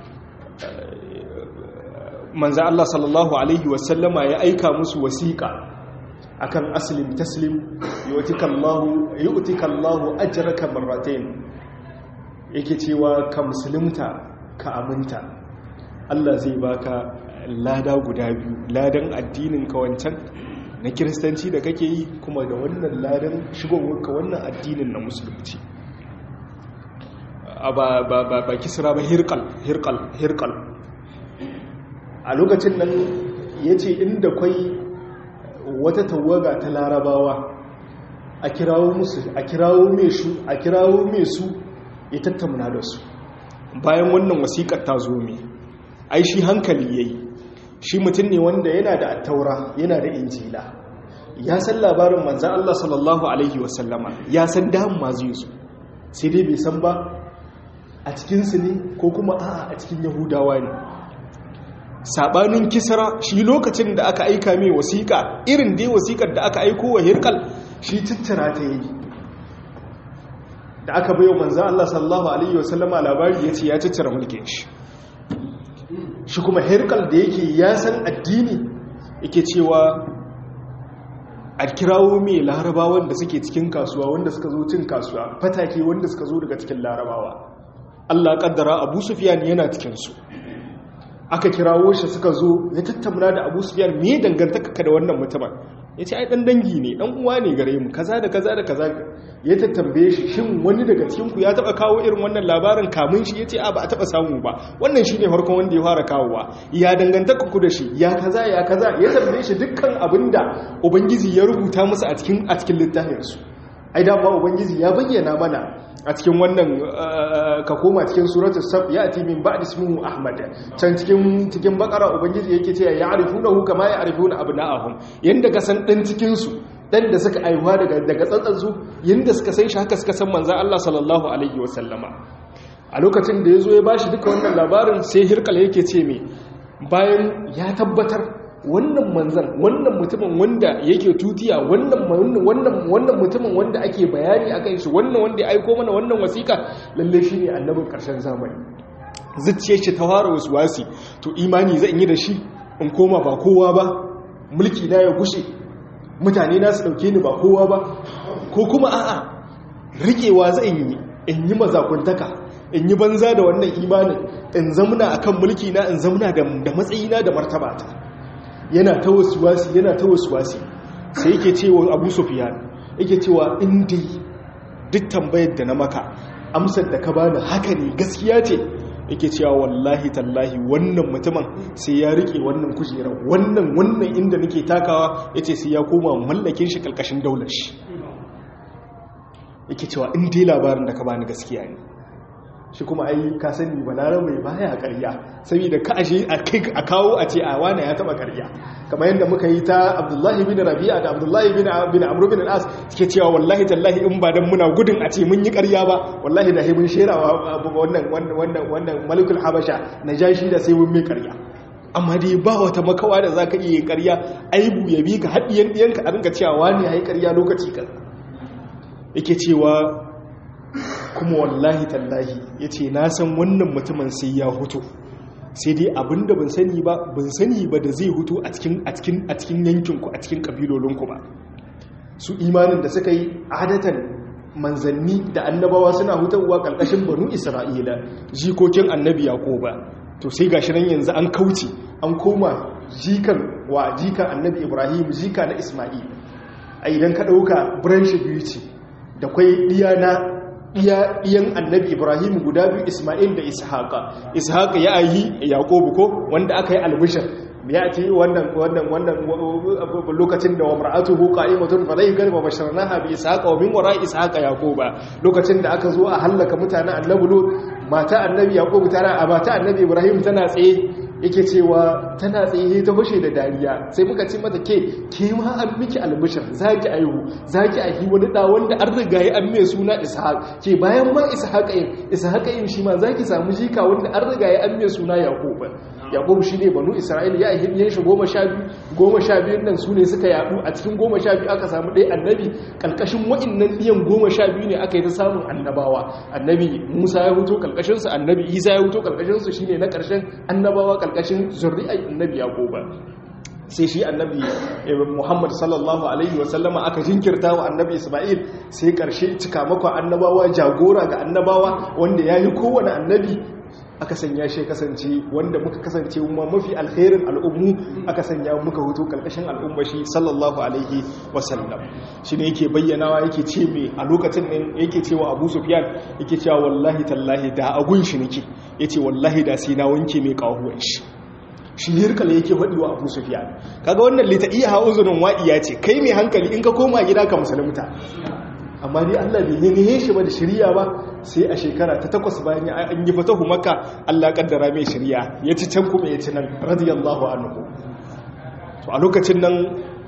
manzo Allah sallallahu alaihi wasallama ya aika musu wasiƙa akan aslim taslim yu'tikallahu yu'tikallahu ajraka marratayn yake cewa ka musulunta ka aminta Allah zai baka lada guda biyu ladan addinin ka wancan na kiristanci da kake yi kuma da wannan ladan shigowarka wannan addinin na musulunci ba ba ba kisra ba hirqal hirqal hirqal a lokacin nan ya ce inda kwai wata tawaga ta larabawa a kirawo musu a kirawo su a kirawo mai su ya tattauna da su bayan wannan wasiƙar ta zo mai ai shi hankali yayi shi mutum ne wanda yana da attaura yana da injila ya san labarin manzan Allah sallallahu alaihi wasallama ya san damun ma zai zo sai dai bai san ba a cikinsu ne ko kuma a'a a cikin yahudawa ne sabanin kisra shi lokacin da aka aika mai wasiƙa irin dai wasiƙar da aka aiko wa hirkal shi tattara ta yi da aka bayo manzo Allah sallallahu alaihi wasallama labari yace ya tattara mulkin shi shi kuma hirkal da yake ya san addini yake cewa a kirawo mai larabawan da suke cikin kasuwa wanda suka zo cin kasuwa fatake wanda suka zo daga cikin larabawa Allah kaddara Abu Sufyan yana cikin su aka kirawo shi suka zo ya tattauna da abu sufiyan me dangantaka ka da wannan mutumin ya ce ai ɗan dangi ne ɗan uwa ne gare mu kaza da kaza da kaza ya tattambaye shi shin wani daga cikinku ya taɓa kawo irin wannan labarin kamun shi ya ce a ba a taɓa samu ba wannan shi ne farkon wanda ya fara kawowa ya dangantaka ku da shi ya kaza ya kaza ya tambaye shi dukkan abin da ubangiji ya rubuta musu a cikin a cikin littafinsu ai dama ubangiji ya bayyana mana a cikin wannan ka koma cikin suratul saf ya ati min ba'd ismuhu ahmad can cikin cikin bakara ubangiji yake cewa ya'rifunahu kama ya'rifuna abna'ahum yanda ka san dan cikin su dan da suka aiwa daga daga tsantsan su yanda suka san shi haka suka san manzon Allah sallallahu alaihi wasallama a lokacin da yazo ya bashi duka wannan labarin sai hirkal yake ce me bayan ya tabbatar wannan manzan wannan mutumin wanda yake tutiya wannan wannan wannan mutumin wanda ake bayani akan shi wannan wanda ya aiko mana wannan wasiƙa lalle shine annabin ƙarshen zamani zuciyar shi ta fara wasi to imani zan yi da shi in koma ba kowa ba mulki na ya gushe mutane na su dauke ni ba kowa ba ko kuma a'a rikewa zan yi in yi mazakuntaka in yi banza da wannan imanin in zamuna akan mulki na in zamuna da matsayina da martabata yana ta wasuwasi yana ta wasuwasi sai yake cewa abu sufiyan yake cewa inda duk tambayar da na maka amsar da ka bani haka ne gaskiya ce yake cewa wallahi tallahi wannan mutumin sai ya rike wannan kujera wannan wannan inda nake takawa yace sai ya koma mallakin shi kalkashin daular shi yake cewa in dai labarin da ka bani gaskiya ne shi kuma ai ka sani balaran mai baya ƙarya saboda ka ashe a kai a kawo a ce a wane ya taba ƙarya kamar yadda muka yi ta Abdullahi bin Rabi'a da Abdullahi bin bin Amr bin al-As suke cewa wallahi tallahi in ba dan muna gudun a ce mun yi ƙarya ba wallahi da mun sherawa wannan wannan wannan Malikul Habasha najashi da sai mun mai ƙarya amma dai ba wata makawa da zaka iya yin ƙarya aibu ya bi ka hadiyan diyanka a rinka cewa wani yayi ƙarya lokaci kaza yake cewa kuma wallahi tallahi ya ce na san wannan mutumin sai ya hutu sai dai abinda ban sani ba ban sani ba da zai hutu a cikin yankinku a cikin ƙabilolinku ba su imanin da suka yi adatan manzanni da annabawa suna hutarwa ƙarƙashin banu isra'ila jikokin annabi ba to sai gashi nan yanzu an kauce an koma jikan wa jikan annabi ibrahim jika na isma'il a idan ka ɗauka branch biyu ce da kwai ɗiya na iyan annabi ibrahim guda biyu ismail da ishaqa ishaqa ya ayi yaqubu ko wanda aka yi albishir ya ce wannan wannan wannan lokacin da wa mar'atuhu qa'imatun falayhi garba basharnaha bi ishaqa wa min wara ishaqa yaquba lokacin da aka zo a halaka mutanen annabi lut mata annabi yaqubu tana a mata annabi ibrahim tana tsaye yake cewa tana tsaye ta fashe da dariya sai muka ce mata ke ke ma an miki albishir zaki aihu zaki aihi wani da wanda an riga ya an mai suna ishaq ke bayan ma ishaq yin ishaq yin shi ma zaki samu jika wanda an riga ya an mai suna yaqub yaqub shine banu isra'ila ya aihi yan shi goma sha biyu goma sha biyun nan su ne suka yadu a cikin goma sha biyu aka samu ɗaya annabi kalkashin wa'innan ɗiyan goma sha biyu ne aka yi ta samun annabawa annabi musa ya huto kalkashinsu annabi isa ya huto kalkashinsu shine na ƙarshen annabawa kalkashin zurri'ai annabi yaquba sai shi annabi muhammad sallallahu alaihi wasallama aka jinkirta wa annabi isma'il sai karshe cika maka annabawa jagora ga annabawa wanda ya yi kowane annabi aka sanya shi kasance wanda muka kasance kuma mafi alherin al'ummu aka sanya muka hutu karkashin al'umma shi sallallahu alaihi wasallam shi ne yake bayyanawa yake ce mai a lokacin nan yake cewa abu sufyan yake cewa wallahi tallahi da agun shi nake yace wallahi da sai na wanke mai kahuwan shi shi hirkala yake faɗi wa abu sufiyan kaga wannan lita iya hawa uzunin wa'iya ce kai mai hankali in ka koma gida ka musulunta amma dai Allah bai yi shi ba da shirya ba sai a shekara ta takwas bayan an yi fatahu maka Allah kaddara mai shirya ya ci can kuma ya ci nan radiyallahu anhu to a lokacin nan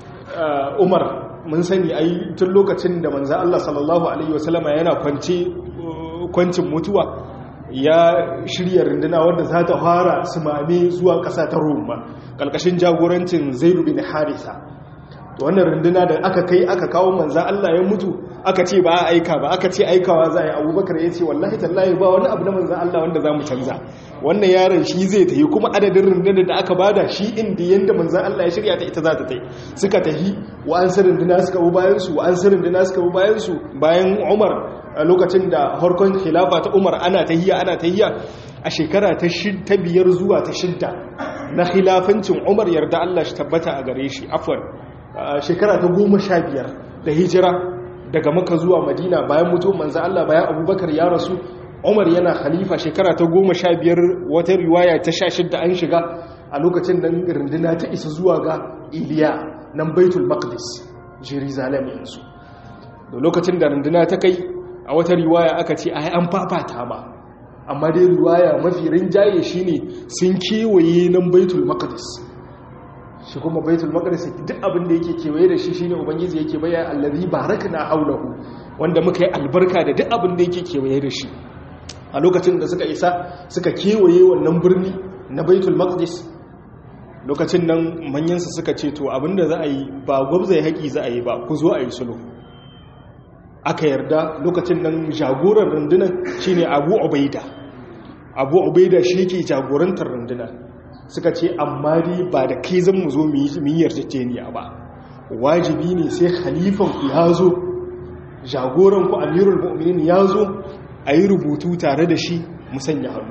Umar mun sani ai tun lokacin da manzo Allah sallallahu alaihi wasallama yana kwance kwancin mutuwa ya shirya runduna wadda za ta fara sumame zuwa ƙasa ta roma ƙalƙashin jagorancin zairu bin harisa wannan runduna da aka kai aka kawo manzan Allah ya mutu aka ce ba a aika ba aka ce aikawa za a yi abubakar ya ce wallahi tallahi ba wani abu na manzan Allah wanda za mu canza wannan yaron shi zai tafi kuma adadin rundunar da aka bada shi inda yadda manzan Allah ya shirya ta ita za ta tai suka tafi wa an sarin runduna suka bu bayansu wa an sarin runduna suka bu bayansu bayan umar a lokacin da harkon khilafa ta umar ana tahiya ana tahiya a shekara ta biyar zuwa ta shidda na khilafancin umar yarda Allah shi tabbata a gare shi afwan shekara ta goma sha biyar da hijira daga maka zuwa madina bayan mutum manzan Allah bayan abubakar ya rasu umar yana khalifa shekara ta goma sha biyar wata riwaya ta sha shidda an shiga a lokacin da runduna ta isa zuwa ga iliya nan baitul maqdis jerusalem yanzu da lokacin da runduna ta kai a wata riwaya aka ce ai an fafata ba amma dai riwaya mafi rinjaye shine sun kewaye nan baitul maqdis shi kuma baitul maqdis duk abin da yake kewaye da shi shine ubangiji yake bayyana allazi barakna haulahu wanda muka yi albarka da duk abin da yake kewaye da shi a lokacin da suka isa suka kewaye wannan birni na baitul maqdis lokacin nan manyansa suka ce to abinda za a yi ba gwabzai haƙi za a yi ba ku zo a yi sulhu aka yarda lokacin nan jagoran rundunar shine abu ubaida abu ubaida shi ke jagorantar rundunar suka ce amma dai ba da kai zan mu zo mu yi yarjejeniya ba wajibi ne sai khalifan ku ya zo jagoran ku amirul mu'minin ya zo a yi rubutu tare da shi mu sanya hannu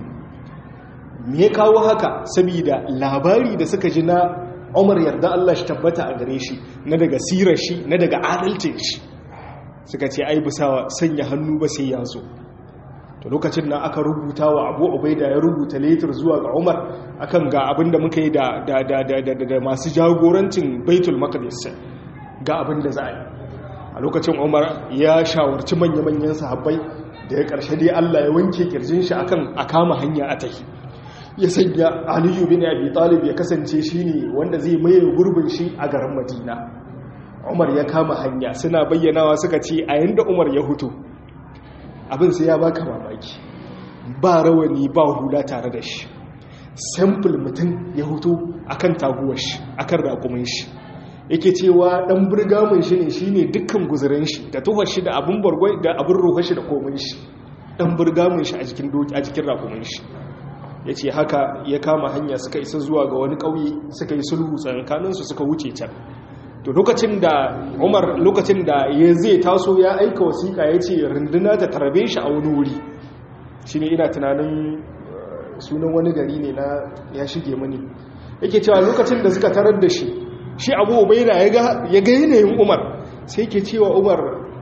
me ya kawo haka saboda labari da suka ji na umar yarda Allah shi tabbata a gare shi na daga sirar shi na daga adalcin shi suka ce ai bisa sanya hannu ba sai ya zo to lokacin nan aka rubuta wa abu ubaida ya rubuta letter zuwa ga umar akan ga abin da muka yi da da masu jagorancin baitul maqdis ga abin da za a yi a lokacin umar ya shawarci manya-manyan sahabbai da ya karshe dai Allah ya wanke kirjin shi akan a kama hanya a tahi ya sanya aliyu bin abi talib ya kasance shine wanda zai maye gurbin shi a garin madina umar ya kama hanya suna bayyanawa suka ce a yanda umar ya hutu abin sai ya baka mamaki ba rawani ba hula tare da shi sample mutum ya hutu akan taguwar shi akan raƙumin shi yake cewa dan burgamin shi ne shine dukkan guzurin shi da tuhar shi da abin bargwai da abin ruwa shi da komai shi dan burgamin shi a jikin doki a jikin raƙumin shi yace haka ya kama hanya suka isa zuwa ga wani ƙauye suka yi sulhu tsakaninsu suka wuce can to lokacin da umar lokacin da ya zai taso ya aika wasiƙa ya ce runduna ta tarbe shi a wani wuri shi ne ina tunanin sunan wani gari ne na ya shige mani yake cewa lokacin da suka tarar da shi shi abu ubaida ya ga yanayin umar sai ke cewa umar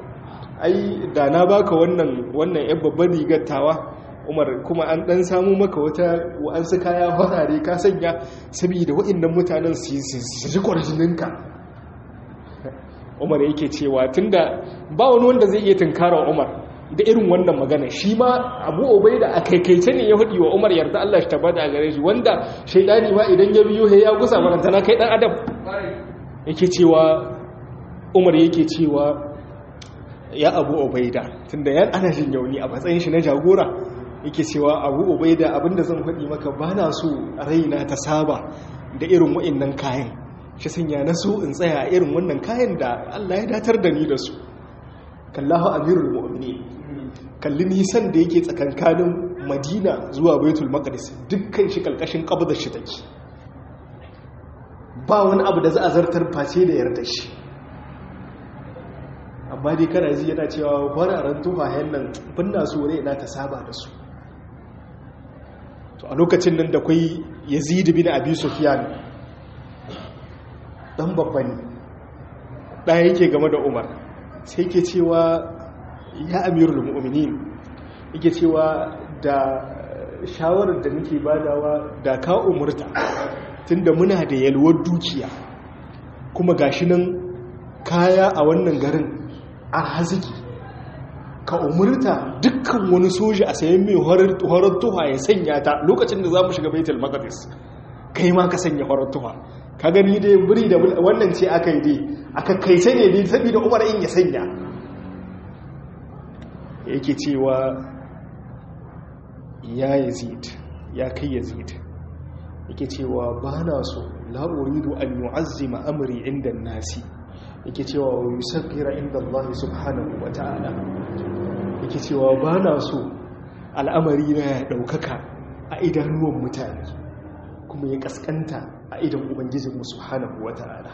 ai da na baka wannan wannan yan babban rigar tawa umar kuma an dan samu maka wata wa'ansu kaya farare ka sanya saboda waɗannan mutanen su ji kwarjininka umar yake cewa tunda ba wani wanda zai iya tunkara umar da irin wannan magana shi ma abu obai da a kaikaice ne ya hudi wa umar yarda Allah shi tabbata a gare shi wanda shaidani ma idan ya biyo ya gusa marantana kai dan adam yake cewa umar yake cewa ya abu obaida tunda yan ana jin yauni a matsayin shi na jagora yake cewa abu obaida abinda zan faɗi maka ba na so raina ta saba da irin wa'annan kayan shi sanya na so in tsaya irin wannan kayan da Allah ya datar da ni da su kallahu amirul mu'mini kalli nisan da yake tsakankanin madina zuwa baitul maqdis dukkan shi kalkashin qabdar shi take ba wani abu da za a zartar face da yarda shi amma dai kana ji yana cewa fararen tufayen nan binna su ne na ta saba da su to a lokacin nan da kwai yazid bin abi sufyan dan babba ne ɗaya yake game da umar sai ke cewa ya amirul mu'minin yake cewa da shawarar da nake badawa da ka umurta tunda muna da yalwar dukiya kuma gashi nan kaya a wannan garin a haziki ka umurta dukkan wani soja a sayan mai horar tuha ya sanya ta lokacin da za mu shiga baitul maqdis kai ma ka sanya horar tuha ka gani dai buri da wannan ce aka yi dai aka kaice ne dai saboda umar in ya sanya yake cewa ya yazid ya kai yazid yake cewa ba na so la'uridu an yu'azzima amri inda nasi yake cewa wa yusaffira inda Allah subhanahu wa ta'ala yake cewa ba na so al'amari na ya ɗaukaka a idanuwan mutane kuma ya kaskanta a idan ubangijinmu subhanahu wata'ala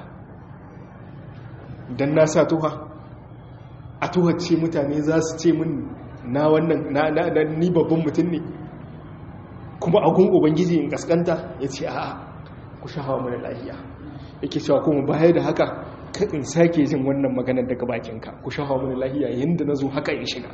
dan na sa tuha a tuha ce mutane za su ce min na wannan na ni babban mutum ne kuma agun ubangiji in kaskanta ya ce a'a ku shahawa mana lahiya yake cewa kuma baya da haka in sake jin wannan maganar daga bakinka ku shafa mini lahiya yanda nazo haka in shiga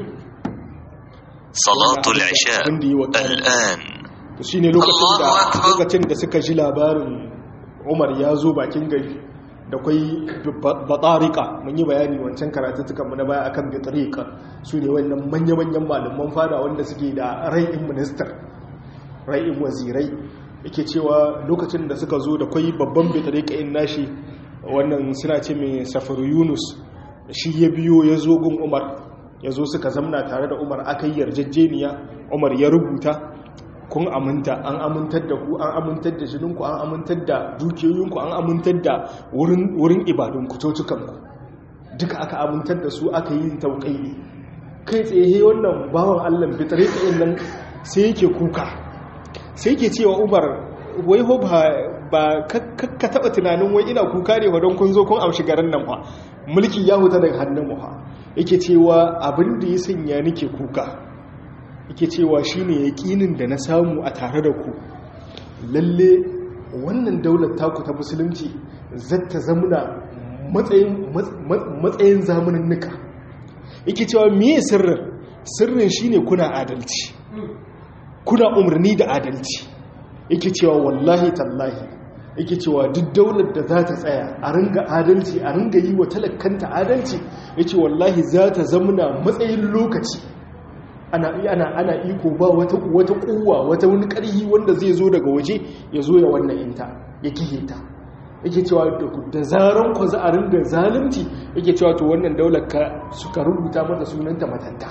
salatul isha al'an to shine lokacin da lokacin da suka ji labarin Umar ya zo bakin gari da kwai batarika mun yi bayani wancan karatuttukan mu na baya akan batarika su ne wannan manya-manyan malaman fada wanda suke da rai'in minister rai'in wazirai yake cewa lokacin da suka zo da kwai babban batarika in nashi wannan suna ce mai safar yunus shi ya biyo ya zo gun umar ya zo suka zamna tare da umar aka yi yarjejeniya umar ya rubuta kun aminta an amintar da ku an amintar da jininku an amintar da dukiyoyinku an amintar da wurin ibadunku cocukanku duka aka amintar da su aka yi tauƙayi kai tsaye wannan bawan allah fitare tsayin nan sai yake kuka sai yake cewa umar wai ho ba ka taɓa tunanin wai ina kuka ne wa don kun zo kun amshi garin nan ba mulki ya huta daga hannun mu ha yake cewa abin da ya sanya nake kuka yake cewa shine yaƙinin da na samu a tare da ku lalle wannan daular taku ta musulunci zata zamuna matsayin zamanin nika yake cewa miye sirrin sirrin shine kuna adalci kuna umarni da adalci yake cewa wallahi tallahi yake cewa duk daular da za ta tsaya a ringa adalci a ringa yi wa talakanta adalci yake wallahi za ta zamuna matsayin lokaci ana ana ana iko ba wata wata kuwa wata wani karhi wanda zai zo daga waje ya zo ya wannan inta ya kihe ta yake cewa da zaran ku za a ringa zalunci yake cewa to wannan daular ka suka rubuta mata sunanta matanta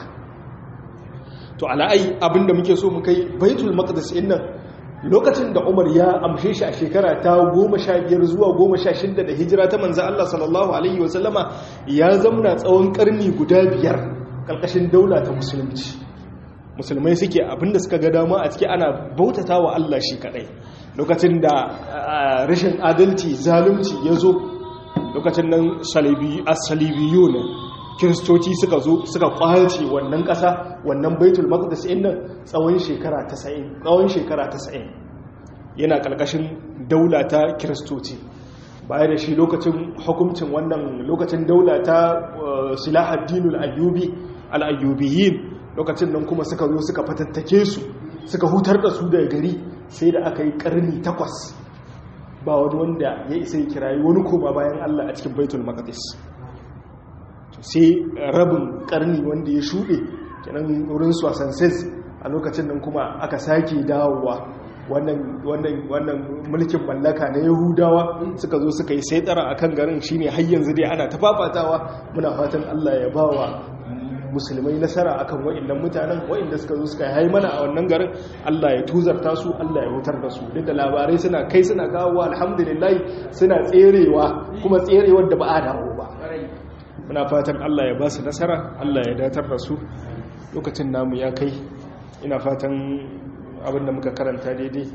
to ala'ai abinda muke so mu kai baitul maqdis din nan lokacin da Umar ya amshe shi a shekara ta 15 zuwa 16 da hijira ta manzo Allah sallallahu alaihi wasallama ya zamna tsawon karni guda biyar kalkashin daula ta musulunci musulmai suke abinda suka ga dama a ciki ana bautata wa Allah shi kadai lokacin da rashin adalci zalunci ya zo lokacin nan salibiyu ne kiristoci suka zo suka kwace wannan ƙasa wannan baitul maqdis ɗin nan tsawon shekara 90 tsawon shekara 90 yana ƙarƙashin daula ta kiristoci baya da shi lokacin hukuncin wannan lokacin daula ta silahaddinul ayyubi al-ayyubiyin lokacin nan kuma suka zo suka fatattake su suka hutar da su daga gari sai da aka yi karni takwas ba wani wanda ya isa ya kirayi wani koma bayan Allah a cikin baitul maqdis sai rabin karni wanda ya shuɗe kenan wurin swasanses a lokacin nan kuma aka sake dawowa wannan mulkin mallaka na yahudawa suka zo suka yi saitara a kan garin shine har yanzu dai ana ta fafatawa muna fatan Allah ya bawa musulmai nasara akan wa'annan mutanen wa'anda suka zo suka yi mana a wannan garin Allah ya tuzarta su Allah ya hutar da su duk da labarai suna kai suna kawo alhamdulillah suna tserewa kuma tserewar da ba a dawo ba muna fatan Allah ya ba su nasara Allah ya datar da su lokacin namu ya kai ina fatan abinda muka karanta daidai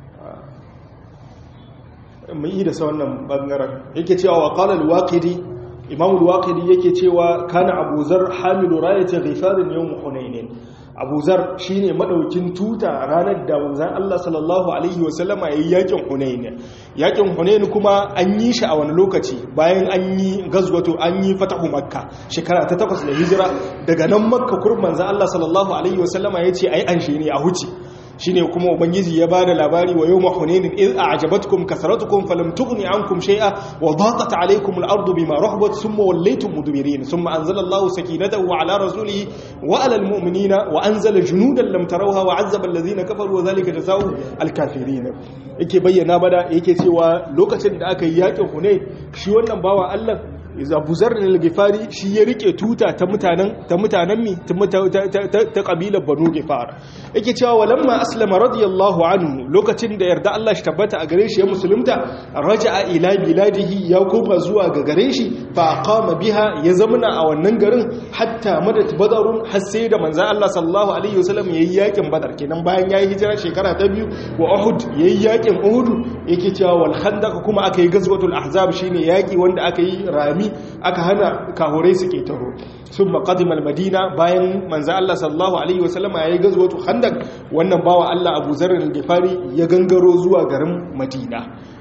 mun yi da sa wannan bangaren yake cewa wa qala al-waqidi imam al-waqidi yake cewa kana abuzar hamilu rayati ghifarin yawm hunain abuzar shine madaukin tuta ranar da manzon Allah sallallahu alaihi wasallama yayin yakin hunain yakin hunain kuma an yi shi a wani lokaci bayan an yi gazwato an yi fatahu makka shekara ta takwas da hijira daga nan makka kurban manzon Allah sallallahu alaihi wasallama yace ai an shi ne a huce shine kuma ubangiji ya bada labari wa yawma hunainin id a'jabatkum kasratukum falam tughni ankum shay'a wa daqat alaykum al-ardu bima rahabat thumma wallaytum mudbirin thumma anzala Allahu sakinatahu ala rasulihi wa ala al-mu'minina wa anzala junudan lam tarawha wa 'azzaba alladhina kafaru wa dhalika jazaa'u al-kafirin yake bayyana bada yake cewa lokacin da aka yi yakin hunain shi wannan bawa Allah abu zarrin al-gifari shi ya rike tuta ta mutanen ta mutanen mi ta kabilar banu gifar yake cewa walamma aslama radiyallahu anhu lokacin da yarda Allah shi tabbata a gare shi ya musulunta raja'a ila biladihi ya koma zuwa ga gare shi fa aqama biha ya zamana a wannan garin hatta madat badarun har sai da manzo Allah sallallahu alaihi wasallam yayi yakin badar kenan bayan yayi hijira shekara ta biyu wa uhud yayi yakin uhud yake cewa wal khandaq kuma aka yi gazwatul ahzab shine yaki wanda aka yi rami aka hana kahurai su ke taro sun maƙadimar madina bayan manza Allah sallallahu Alaihi wasallama ya yi gazwatu handak wannan bawa Allah abu zarar gifari ya gangaro zuwa garin madina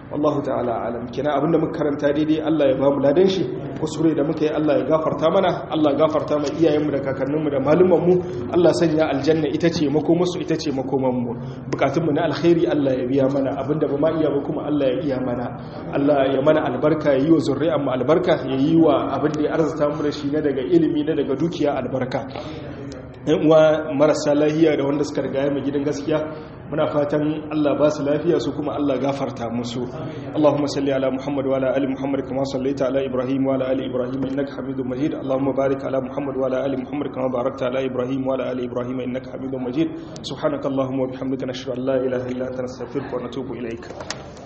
wallahu ta'ala alam kina abinda muka karanta daidai Allah ya ba mu ladan shi kusure da muka yi Allah ya gafarta mana Allah ya gafarta mu iyayenmu da kakanninmu da malumanmu Allah sanya aljanna ita ce makomarsu ita ce makomanmu bukatunmu na alkhairi Allah ya biya mana abinda ba ma iya ba kuma Allah ya iya mana Allah ya mana albarka ya yi wa zurri'an mu albarka ya yi wa abin da ya arzuta mu da shi na daga ilimi na daga dukiya albarka yan uwa marasa lahiya da wanda suka riga mu gidan gaskiya muna fatan Allah ba su lafiya su kuma Allah gafarta musu Allahumma salli ala Muhammad wa ala ali Muhammad kama sallaita ala Ibrahim wa ala ali Ibrahim innaka Hamidum Majid Allahumma barik ala Muhammad wa ala ali Muhammad kama barakta ala Ibrahim wa ala ali Ibrahim innaka Hamidum Majid subhanakallahumma wa bihamdika nashhadu an la ilaha illa anta nastaghfiruka wa natubu ilaik